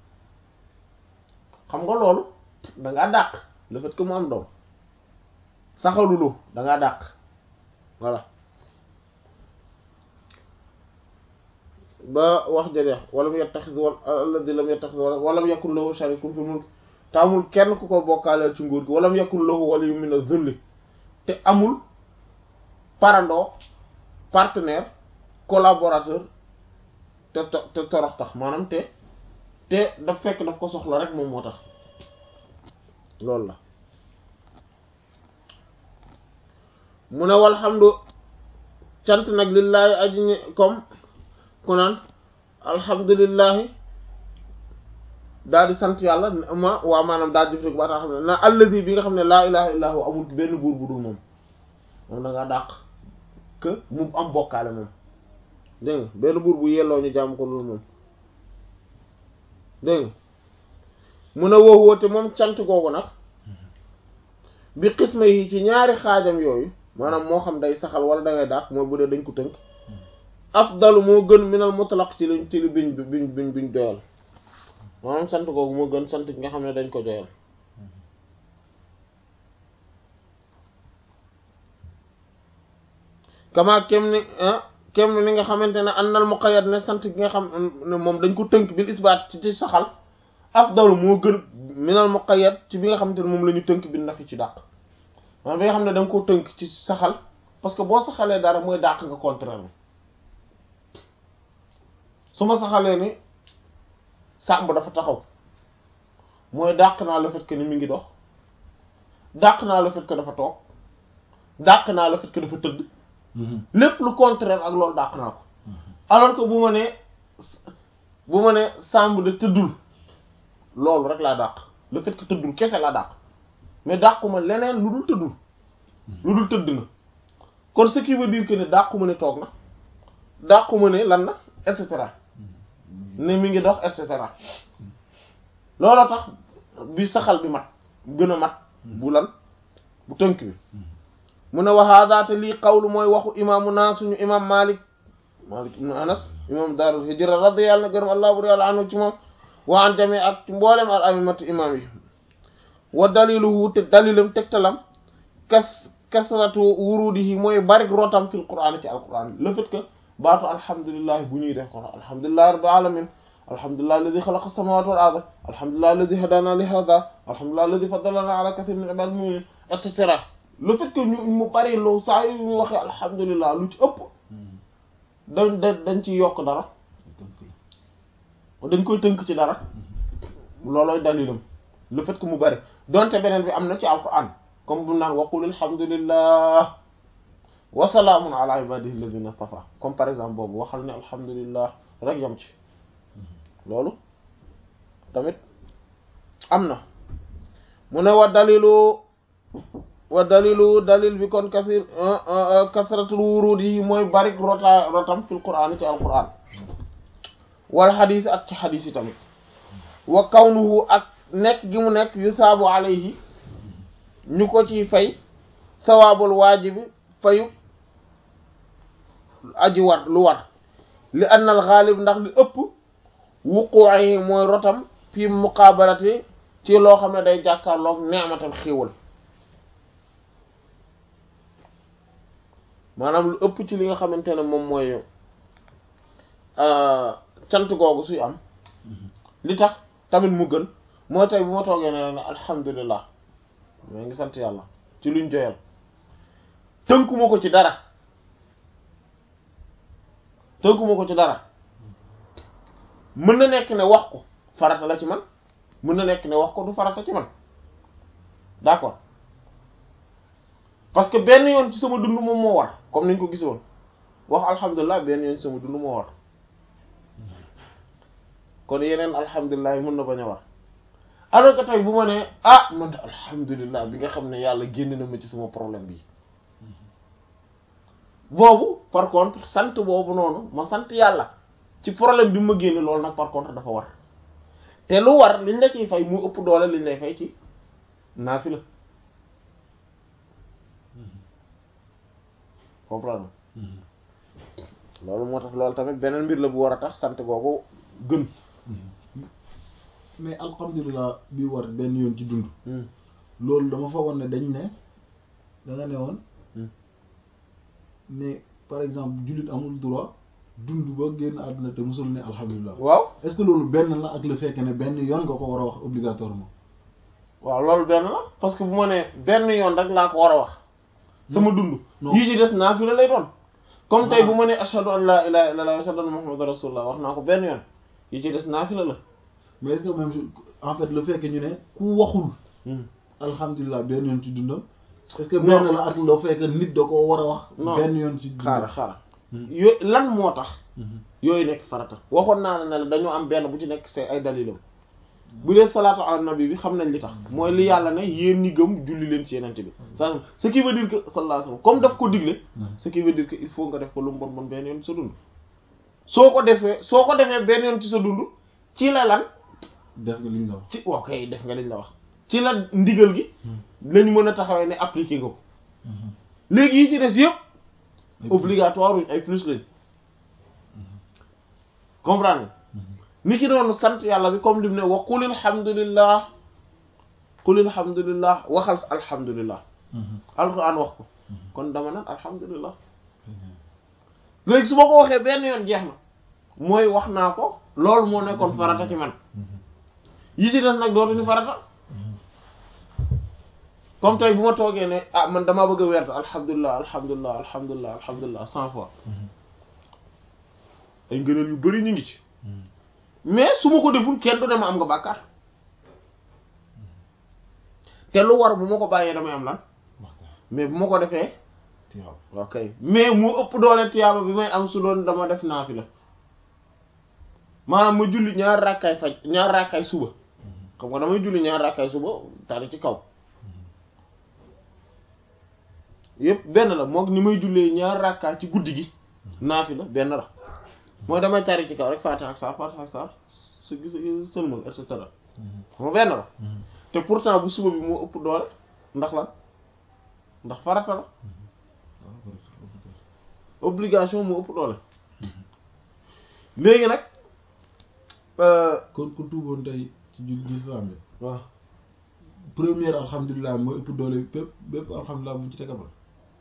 [SPEAKER 1] xam nga loolu da ngaa dàq le fait que mu am doom saxalulu da ngaa dàq voilà ba wax jëleex walam yattaxis wal alladi lam yattaxis walam yakun lahu sharikun fi mulk te amul kenn ku ko bokkaaleel ci nguur gi walam yakun lahu waliyyun min az-zulli te amul parandoo partenaire collaborateur te te torox tax maanaam te te daf fekk daf ko soxla rek moom moo tax loolu la mu ne walhamdu cant nag lillaahi aji ñi comme ku naan alhamdulillahi daal di sant yàlla ma waa maanaam daal di def rek ba tax xam ne na allazi bi nga xam ne laa ilaha illa hu amul benn buur bu dul moom moom da ngaa dàq que mu am bokkaale moom dégg nga benn buur bu yelloo ñu jàmm ko loolu moom dégg nga mun a woo woote moom cant googu nag bi xisma yi ci ñaari xaajam yooyu maanaam moo xam day saxal wala da ngay dàq mooy bu dee dañ ko tënk afdalu moo gën minal mutlaq ci liñ ci li biñ biñ biñ biñ doyal maanaam sant googu moo gën sant gi nga xam ne dañ ko doyal kama kem ni kem ni nga xamante ne annal muqayyad ne sant gi nga xam ne moom dañ ko tënk bil isbaat ci ci saxal afdalu moo gën minal muqayyad ci bi nga xamante ne moom la ñu tënk bi nafi ci dàq maanaam bi nga xam ne da nga ko tënk ci saxal parce que boo saxalee dara mooy dàq nga contraire bi su ma saxalee ni sàmb dafa taxaw mooy dàq naa le fait que ni mi ngi dox dàq naa le fait que dafa toog dàq naa le fait que dafa tëdd lépp lu contraire ak loolu dàq naa ko alors que bu ma nee bu ma nee sàmb de tëddul loolu rek laa dàq le fait que tëddul kese laa dàq mais dàquma leneen lu dul tëddul lu dul tëdd na kon ce qui veut dire que ne dàquma ne toog na dàquma ne lan na et cetera ne mi ngi dox et cetera looloo tax bi saxal bi mat gën a mat bu lan bu tënk bi mu ne waxaadaate lii qawlu mooy waxu imaamu naa suñu imam malik malik ibnu anas imam daarul hijra radiyallahu gërëm allah bur yàlla anhu ci moom wa an jami ak ci mboolem al aimatu imam yi wa daliluhu te dalilam tegtalam kas kasratu wurudihi mooy barik rotam fil qur'an ci al qur'an le fait que baatu alhamdulilah bu ñuy def ko alhamdulillahi rabbil alamin alhamdulilah alladi xalaqa samawati wal arda alhamdulilah alladi hadana li hada alhamdulilah alladi faddalana ala kathir min ibadil mu'minin et cetera le fait que ñu mu bari loo saa yu ñu waxee alhamdulilah lu ci ëpp dañ da dañ ci yokk dara dañ koy tënk ci dara loolooy dalilam le fait que mu bari donte beneen bi am na ci alquran comme bu naan waqul alhamdulillah wa salaamun ala ibadihi alladhina istafa comme par exemple boobu waxal ne alhamdulillah rek yam ci loolu tamit am na mu ne wa dalilu wa dalilu dalil bi kon kasir kasratul wurud yi mooy barik rota rotam fil qur'an ci alquran wal xadis ak ci xadis yi tamit wa kawnuhu ak nekk gi mu nekk yusaabu alayhi ñu ko ci fay sawaabul waajibi fayu aji war lu war li annal xaalib ndax li ëpp wuquuyi mooy rotam fi muqaabalati ci loo xam ne day jàkkaarloog neematam xéewal maanaam lu ëpp ci li nga xamante ne moom mooy cant googu suy am li tax tamit mu gën moo tey bu ma toogee ne ne alhamdulilah maa ngi sant yàlla ci luñ joyal tënkuma ko ci dara tënkuma ko ci dara mën na nekk ne wax ko farata la ci man mën na nekk ne wax ko du farata ci man d'accord parce que benn yoon ci sama dund moom moo war comme niñ ko gis woon wax alhamdulilah benn yoon ci sama dund moo war kon yeneen alhamdulilah yi mën na bañ a war alors que tey bu ma nee ah man alhamdulilah bi nga xam ne yàlla génn na ma ci sama problème bi boobu par contre sant boobu noonu ma sant yàlla ci problème bi ma génne loolu nag par contre dafa war te lu war liñ la ciy fay mu ëpp doole liñ lay fay ci naafila comprendre loolu moo tax loolu tamit beneen mbir la bu war a tax sant googu gën
[SPEAKER 2] mais alhamdulilah bi war benn yoon ci dund loolu dama fa woon ne dañ ne da nga ne woon ne par exemple jullit amul droit dund ba génn àdduna te musul ne alhamdulilah
[SPEAKER 1] waaw
[SPEAKER 2] est-ce que loolu benn la ak le fait que ne benn yoon nga ko war a wax obligatoirement
[SPEAKER 1] waaw loolu benn la parce que bu ma nee benn yoon rek laa ko war a wax sama dund
[SPEAKER 2] non.
[SPEAKER 1] yii ci des naafila lay doon comme tey bu ma nee ashhadu an la ilaha illallah wa ashhadu anna muhammadan rasulullah wax naa ko benn yoon yi ci des naafila la
[SPEAKER 2] mais est-ce que même en fait le fait que ñu ne ku waxul alhamdulilah benn yoon ci dundam est-ce que
[SPEAKER 1] Non.
[SPEAKER 2] benn la ak le fait que nit da ko war a wax
[SPEAKER 1] Non.
[SPEAKER 2] benn yoon ci dundam
[SPEAKER 1] xaaral xaaral yo lan moo tax yooyu nekk farata waxoon naa la ne la dañoo am benn bu ci nekk c'est ay dalilam bu dee salaatu ala nabi bi xam nañ li tax mooy li yàlla ne yéen ñi gëm julli leen ci yenente bi sa ce qui veut dire que sallallahu alayhi wasallam comme daf ko digle ce qui veut dire que il faut nga def ko lu mu bon bon benn yoon ci sa dund soo ko defee soo ko defee benn yoon ci sa dund ci la lan
[SPEAKER 2] def nga li nga wax
[SPEAKER 1] ci ok def nga liñ la wax ci la ndigal gi lañ mën a taxawee ne appliqué nga ko léegi yi ci des yëpp obligatoire wuñ ay plus lañ comprendre nga ni ki doon sant yàlla bi comme lim ne wa qul alhamdulillah qul alhamdulillah waxal alhamdulillah alquran wax ko kon dama naan alhamdulillah léegi su ma ko waxee benn yoon jeex na mooy wax naa ko loolu moo nekkoon farata ci man yi ci des nag dootuñu farata comme tey bu ma toogee ne ah man damaa bëgg a werd alhamdulilah alhamdulilah alhamdulilah alhamdulilah cent fois ay ngëneel yu bari ñu ngi ci mais su ma ko deful kenn du ne ma am nga bàkkaar te lu war bu ma ko bàyyee damay am lan mais bu ma ko defee ok mais mu ëpp doole tiyaaba bi may am su doon dama def naafila maanaam ma julli ñaar rakkaay faj ñaar rakkaay suba xam nga damay julli ñaar rakkaay suba tari ci kaw yëpp benn la moom ni may jullee ñaar rakkaay ci guddi gi naafila benn la mooy damay tari ci kaw rek faatiha ak saar faatiha ak saar su gis sëlmal et cetera xam nga benn la te pourtant bu suba bi moo ëpp doole ndax lan ndax farata la obligation moo ëpp doole léegi nag
[SPEAKER 2] kon ku tuuboon tey ci jul l'islam bi
[SPEAKER 1] waaw
[SPEAKER 2] première alhamdulilah mooy ëpp doole bépp bépp alhamdulilah bu ci teg après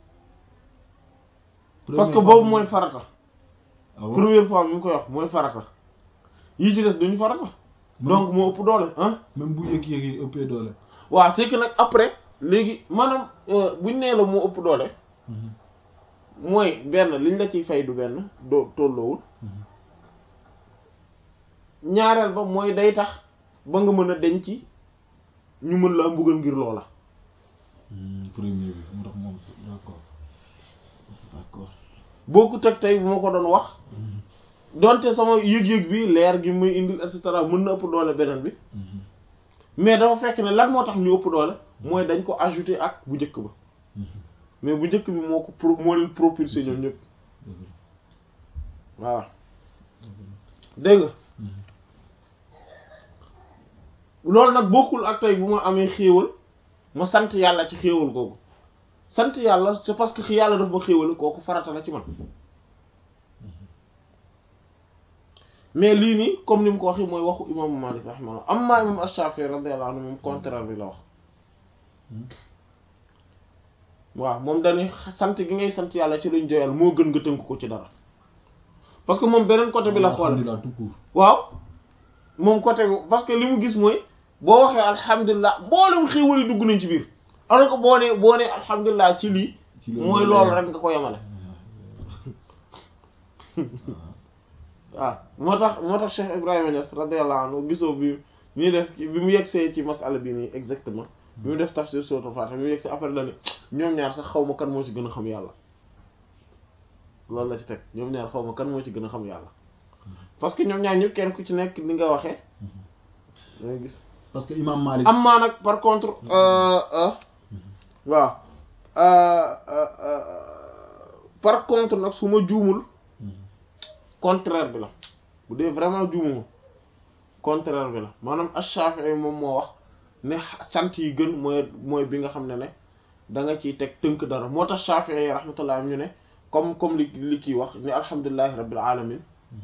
[SPEAKER 1] parce que boobu mooy farata
[SPEAKER 2] ah bon
[SPEAKER 1] première fois bi mu koy wax mooy farata yi ci des duñu farata donc moo ëpp doole ah
[SPEAKER 2] même bu yëg-yëg yi ëppee doole
[SPEAKER 1] waaw c'est que nag après léegi maanaam buñ nee la moo ëpp doole mooy benn liñ la ciy fay du benn doo tolloowul ñaareel ba mooy day tax ba nga mën a denc ñu mën la mbugal ngir loola
[SPEAKER 2] premier bi mu tax moom d'accord d'accord
[SPEAKER 1] boo ko teg tey bu ma ko doon wax donte sama yëg-yëg bi leer gi muy indil et cetera mën na ëpp doole beneen bi mais dafa fekk ne lan moo tax ñu ëpp doole mooy dañ ko ajouté ak bu njëkk ba mais bu njëkk bi moo ko pro moo leen propulsé ñoom ñëpp voilà dégg nga loolu nag bokkul ak tey bu ma amee xéewal ma sant yàlla ci xéewal googu sant yàlla c'est parce que yàlla daf ma xéewal kooku farata la ci man mais lii nii comme ni mu ko waxee mooy waxu imaamu Malik rahimahullah amma imam Ash-Shafi'i radiyallahu anhu moom contraire bi la wax waaw moom dañuy sant gi ngay sant yàlla ci luñ joyal moo gën nga tënk ko ci dara parce que moom beneen côté bi la xoole
[SPEAKER 2] alhamdulilah tout court
[SPEAKER 1] waaw moom côté bi parce que li mu gis mooy boo waxee alhamdulilah mboolem xéewal yi dugg nañ ci biir alors que boo nee boo nee alhamdulilah ci lii
[SPEAKER 2] ci
[SPEAKER 1] mooy loolu rek nga ko yemale waaw moo tax moo tax Cheikh Ibrahima Niass radiyallahu anhu gisoo bi ñuy def ci bi mu yegsee ci masala bi nii exactement bi mu def tafsir suratul Fatiha bi mu yegsee après la ne ñoom ñaar sax xaw ma kan moo ci gën a xam yàlla loolu la ci teg ñoom ñaar xaw ma kan moo ci gën a xam yàlla parce que ñoom ñaar ñëpp kenn ku ci nekk ni nga waxee da ngay gis
[SPEAKER 2] parce que imam Malik
[SPEAKER 1] am maa nag par contre euh, euh, waaw euh, euh, euh, par contre nag su ma juumul contraire bi la bu dee vraiment juumuma contraire bi la maanaam Ash-Shafi'i moom moo wax ne sant yi gën mooy mooy bi nga xam ne ne da nga ciy teg tënk dara moo tax Shafi'i rahmatullah ñu ne comme comme li li kii wax ni alhamdulillahi rabbil alamin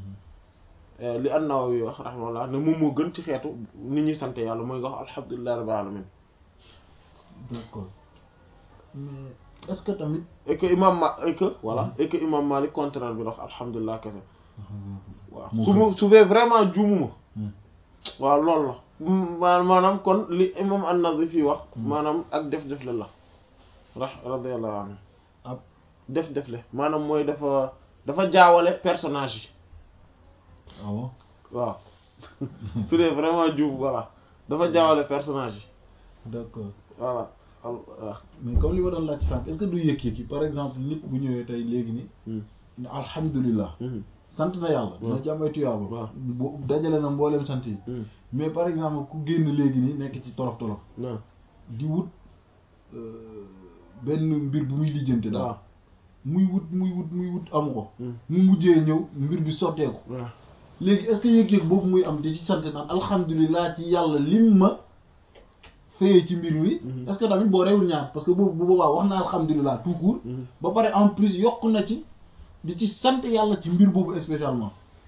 [SPEAKER 1] li an-Nawawi wax rahmatullah ne moom moo gën ci xeetu nit ñi sant yàlla mooy nga wax alhamdulillahi rabbil alamin
[SPEAKER 2] d'accord mais est-ce que tamit
[SPEAKER 1] et que imam ma et que voilà et que imam Malik contraire bi la wax alhamdulilah kese waaw
[SPEAKER 2] moo
[SPEAKER 1] su
[SPEAKER 2] gën.
[SPEAKER 1] ma su fee vraiment juumuma
[SPEAKER 2] Hmm.
[SPEAKER 1] waaw loolu la ma maanaam kon li imam an-Nazifi wax maanaam ak def-def la la ra radiyallahu anhu
[SPEAKER 2] ab
[SPEAKER 1] def-def le maanaam mooy dafa dafa jaawale personnage yi
[SPEAKER 2] ah bon
[SPEAKER 1] waaw su dee vraiment juum voilà dafa jaawale personnage yi
[SPEAKER 2] d'accord
[SPEAKER 1] voilà al waaw
[SPEAKER 2] mais comme li ma doon laaj sànq est-ce que du yëg-yëg yi par exemple nit bu ñëwee tey léegi ni ne alhamdulilah sant na yàlla dina
[SPEAKER 1] waaw.
[SPEAKER 2] jàmmay tuyaaba
[SPEAKER 1] waaw.
[SPEAKER 2] bu dajale na mbooleem sant yi mais par exemple ku génn léegi ni nekk ci tolof tolof
[SPEAKER 1] non
[SPEAKER 2] di wut euh, benn mbir bu muy lijjante daal
[SPEAKER 1] waaw
[SPEAKER 2] muy wut muy wut muy wut amu ko
[SPEAKER 1] Hmm.
[SPEAKER 2] mu mujjee ñëw mbir bi sotteeku
[SPEAKER 1] waaw
[SPEAKER 2] léegi est-ce que yëg-yëg boobu muy am di ci sant naan alhamdulilah ci yàlla lim ma fayee ci mbir mi
[SPEAKER 1] Mhm.
[SPEAKER 2] est-ce que tamit boo rewul ñaar parce que boobu bu boobaa wax na alhamdulilah tout court
[SPEAKER 1] Mhm.
[SPEAKER 2] ba pare en plus yokk na ci di ci sant yàlla ci mbir boobu spécialement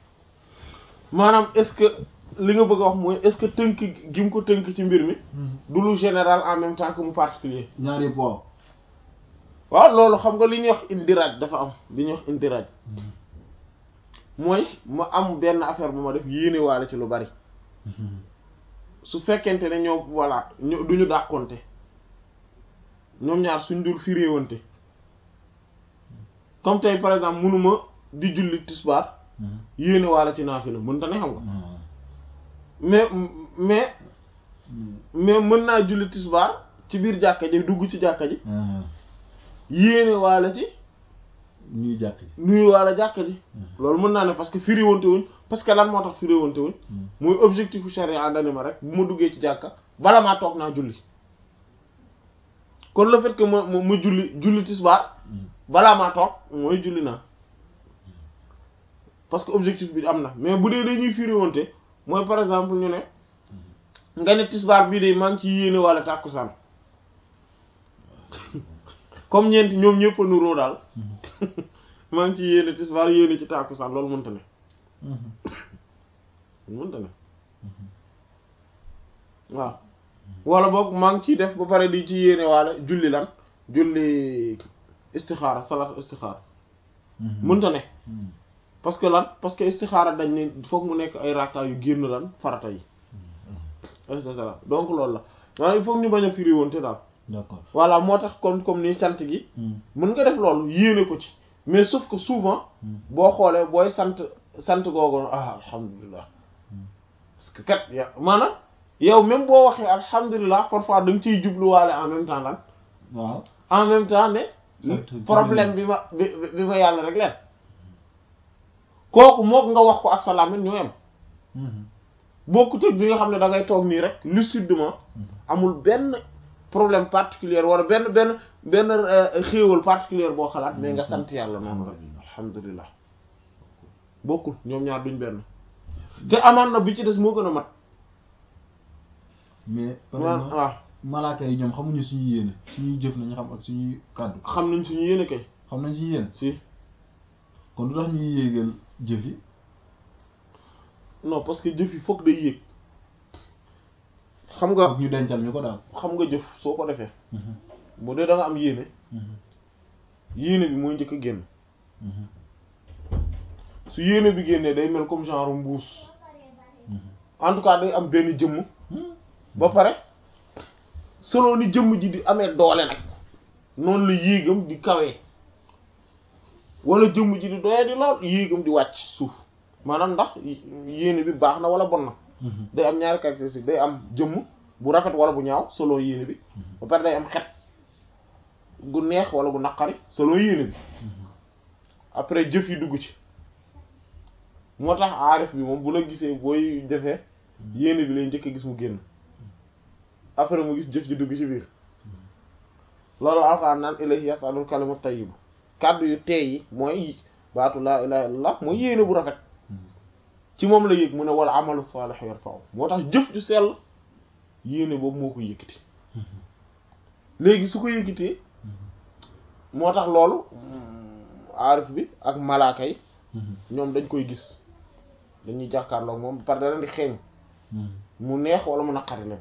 [SPEAKER 1] maanaam est-ce que li nga bëgg a wax mooy est-ce que tënk gi mu ko tënk ci mbir mi du lu général en même temps que mu particulier
[SPEAKER 2] ñaar yëpp waaw
[SPEAKER 1] waaw loolu xam nga li ñuy wax indiraaj dafa am li ñuy wax indiraaj mooy ma am benn affaire bu ma def yéene waale ci lu bari su fekkente ne ñoo voilà ñu du ñu dàqonte ñoom ñaar suñ dul firéewante comme tey par exemple mënuma di julli tisbaar yéene waale ci naafila mënta ne xam nga mais mais mais mën naa julli tisbaar ci biir jàkka ji dugg ci jàkka ji yéene waale ci
[SPEAKER 2] ñuy jàkk ji
[SPEAKER 1] nuyu waale jàkka ji loolu mën naa ne parce que firiwante wuñ parce que lan moo tax firiwante wuñ muy objectif u charia dani ma rek bu ma duggee ci jàkka bala maa toog naa julli kon le fait que ma ma ma julli julli tisbaar balaa maa toog mooy julli naa parce que objectif bi am na mais bu dee dañuy firiwante mooy par exemple ñu ne nga ne tisbaar bii de maa ngi ci yéene wala tàkkusaan comme ñeenti ñoom ñëpp a nuroo daal maa ngi ci yéene tisbaar yéene ci tàkkusaan loolu mënta ne mënta ne waaw wala boog maa ngi ciy def ba pare di ci yéene waale julli lan julli istixaara salaat istixaara mënta ne parce que lan parce que istixaara dañ ne foog mu nekk ay rakka yu génn lan farata yi et cetera donc loolu la waaye il faut ñu bañ a firi woon te daal
[SPEAKER 2] d'accord
[SPEAKER 1] voilà moo tax comme comme ni sant gi mën nga def loolu yéene ko ci mais sauf que souvent boo xoolee booy sant sant googu ah alhamdulilah parce que kat ya maanaam yow même boo waxee alhamdulilah parfois da nga ciy jubluwaale en même temps lan
[SPEAKER 2] waaw
[SPEAKER 1] en même temps ne
[SPEAKER 2] Sant
[SPEAKER 1] problème bi ma bi bi ma yàlla rek leen kooku mook nga wax ko ak sa làmmiñ ñoo yem bokkut ak bi nga xam ne da ngay toog nii rek lucidement amul benn problème particulier wala benn benn benn euh, xéewal particulier boo xalaat mais nga sant yàlla noonu rek alhamdulilah bokkul ñoom ñaar duñ benn te amaan na bi ci des moo gën a mat
[SPEAKER 2] mais par
[SPEAKER 1] waaw
[SPEAKER 2] exemple
[SPEAKER 1] waaw
[SPEAKER 2] malaaka yi ñoom xamuñu suñu yéene suñuy jëf nañu xam ak suñuy kàddu
[SPEAKER 1] xam nañ suñu yéene kay
[SPEAKER 2] xam nañ suñu yéene
[SPEAKER 1] si
[SPEAKER 2] kon du tax ñuy yéegal jëf yi
[SPEAKER 1] non parce que jëf yi foog day yéeg xam nga
[SPEAKER 2] ak ñu dencal ñu ko daal
[SPEAKER 1] xam nga jëf soo ko defee bu dee da nga am yéene yéene bi mooy njëkk a génn su yéene bi génnee day mel comme genre mbuus en tout cas day am benn jëmm ba pare selon ni jëmm ji di amee doole nag noonu la yéegam di kawee wala jëmm ji di doyee di lool yéegam di wàcc suuf maanaam ndax yéene bi baax na wala bon na day am ñaari caractéristique day am jëmm bu rafet wala bu ñaaw selon yéene bi ba pare day am xet gu neex wala gu naqari selon yéene bi après jëf yi dugg ci moo tax aarif bi moom bu la gisee booy defee yéene bi lay njëkk a gis mu génn après mu gis jëf ji dugg ci biir loolu alxuraan naan ilayhi yasalul kalimu tayyibu kàddu yu teey yi mooy baatu laa ilaha illallah mooy yéene bu rafet ci moom la yëg mu ne wala amalu saalih yarfa'u moo tax jëf ju sell yéene boobu moo ko yëkkati léegi su ko yëkkatee moo tax loolu aarif bi ak malaaka yi ñoom dañ koy gis dañuy jàkkaarloo moom par da leen di xeeñ mu neex wala mu naqari leen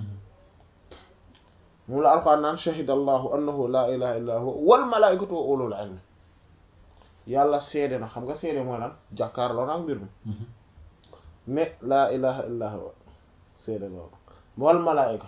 [SPEAKER 1] moom la alxuraan naan shahida allahu annahu laa ilaha illa huwa wal malaikatu wa ulul ilmi yàlla seede na xam nga seede mooy lan jàkkaarloo na ak mbir mi ne laa ilaha illa huwa seede loolu wal malaika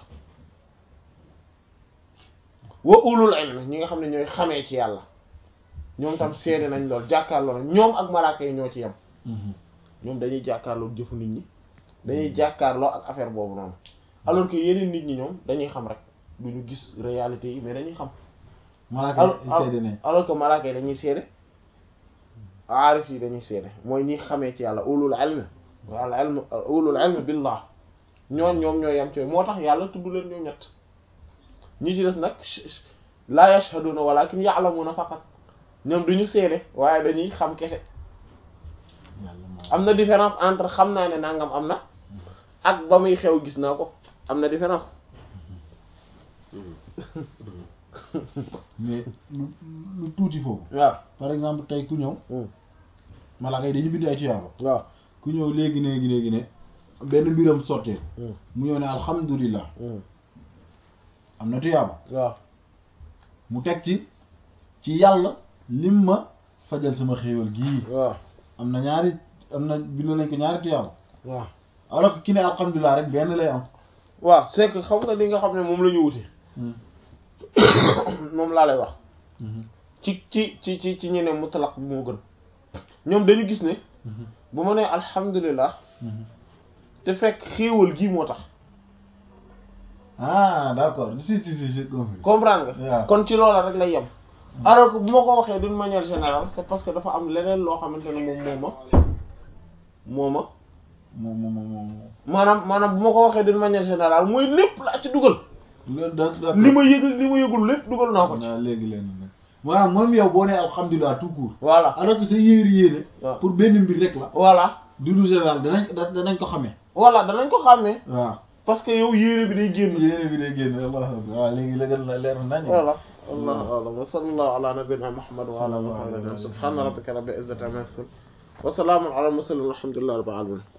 [SPEAKER 1] wa ulul ilmi ñi nga xam ne ñooy xamee ci yàlla ñoom tam seede nañ lool jàkkaarloo na ñoom ak malaaka yi ñoo ci yem ñoom dañuy jàkkaarloo jëfu nit ñi dañuy jàkkaarloo ak affaire boobu noonu alors que yeneen nit ñi ñoom dañuy xam rek duñu gis réalité yi mais dañuy xam
[SPEAKER 2] malaaka yi seede nañ
[SPEAKER 1] alors que malaaka yi dañuy seede aarif yi dañuy seede mooy ñi xamee ci yàlla ulul ilmi wal ilm ulul ilmi billah ñoon ñoom ñooy yem ci moo tax yàlla tudd leen ñoom ñett ñi ci des nag la yashhaduna walakin ya'lamuna faqat ñoom duñu seede waaye dañuy xam kese am na différence entre xam naa ne nangam am na ak ba muy xew gis naa ko am na différence
[SPEAKER 2] mais lu lu tuuti foofu
[SPEAKER 1] waaw
[SPEAKER 2] par exemple tey ku ñëw malaaka yi dañu bind ay tuyaaba
[SPEAKER 1] waaw
[SPEAKER 2] ku ñëw léegi léegi léegi ne benn mbiram sottee mu ñëw ne alhamdulilah am na tuyaaba
[SPEAKER 1] waaw
[SPEAKER 2] mu teg ci ci yàlla lim ma fajal sama xéewal gii
[SPEAKER 1] waaw
[SPEAKER 2] am na ñaari am na bind nañ ko ñaari tuyaaba
[SPEAKER 1] waaw
[SPEAKER 2] alors que ki ne alhamdulilah rek benn lay am
[SPEAKER 1] waaw c'est que xam nga li nga xam ne moom la ñu wute moom laa lay wax ci ci ci ci ci ñeneen mutlaq bi moo gën ñoom dañu gis ne bu ma nee alhamdulilah te fekk xéewal gii moo tax
[SPEAKER 2] ah d'accord si si si j'ai compris
[SPEAKER 1] comprendre nga
[SPEAKER 2] waaw
[SPEAKER 1] kon ci loola rek lay yem alors que bu ma ko waxee d'une manière générale c'est parce que dafa am leneen loo xamante ne moom moo ma moo ma
[SPEAKER 2] moom moom moom
[SPEAKER 1] maanaam maanaam bu ma ko waxee d'une manière générale mooy lépp laa ci dugal
[SPEAKER 2] loolu da d'accord
[SPEAKER 1] li ma yëg ak li ma yëgul lépp dugal naa ko ci
[SPEAKER 2] naa léegi leen nag maanaam moom yow boo nee alhamdulilah tout court
[SPEAKER 1] voilà
[SPEAKER 2] alors que sa yéer yéene
[SPEAKER 1] waaw
[SPEAKER 2] pour benn mbir rek la
[SPEAKER 1] voilà
[SPEAKER 2] du lu général danañ da- danañ ko xamee
[SPEAKER 1] voilà danañ ko xàmmee
[SPEAKER 2] waaw
[SPEAKER 1] parce que yow yére bi day génn
[SPEAKER 2] yéene bi day génn allah waaw léegi la gën la leer nañ
[SPEAKER 1] voilà allahu a'lam wa sallallahu ala nabiyyina muhammad wa ala alihi wa sahbihi subhana rabbika rabbil izzati amma yasifun wa salamun ala al mursalin walhamdulillahi rabbil alamin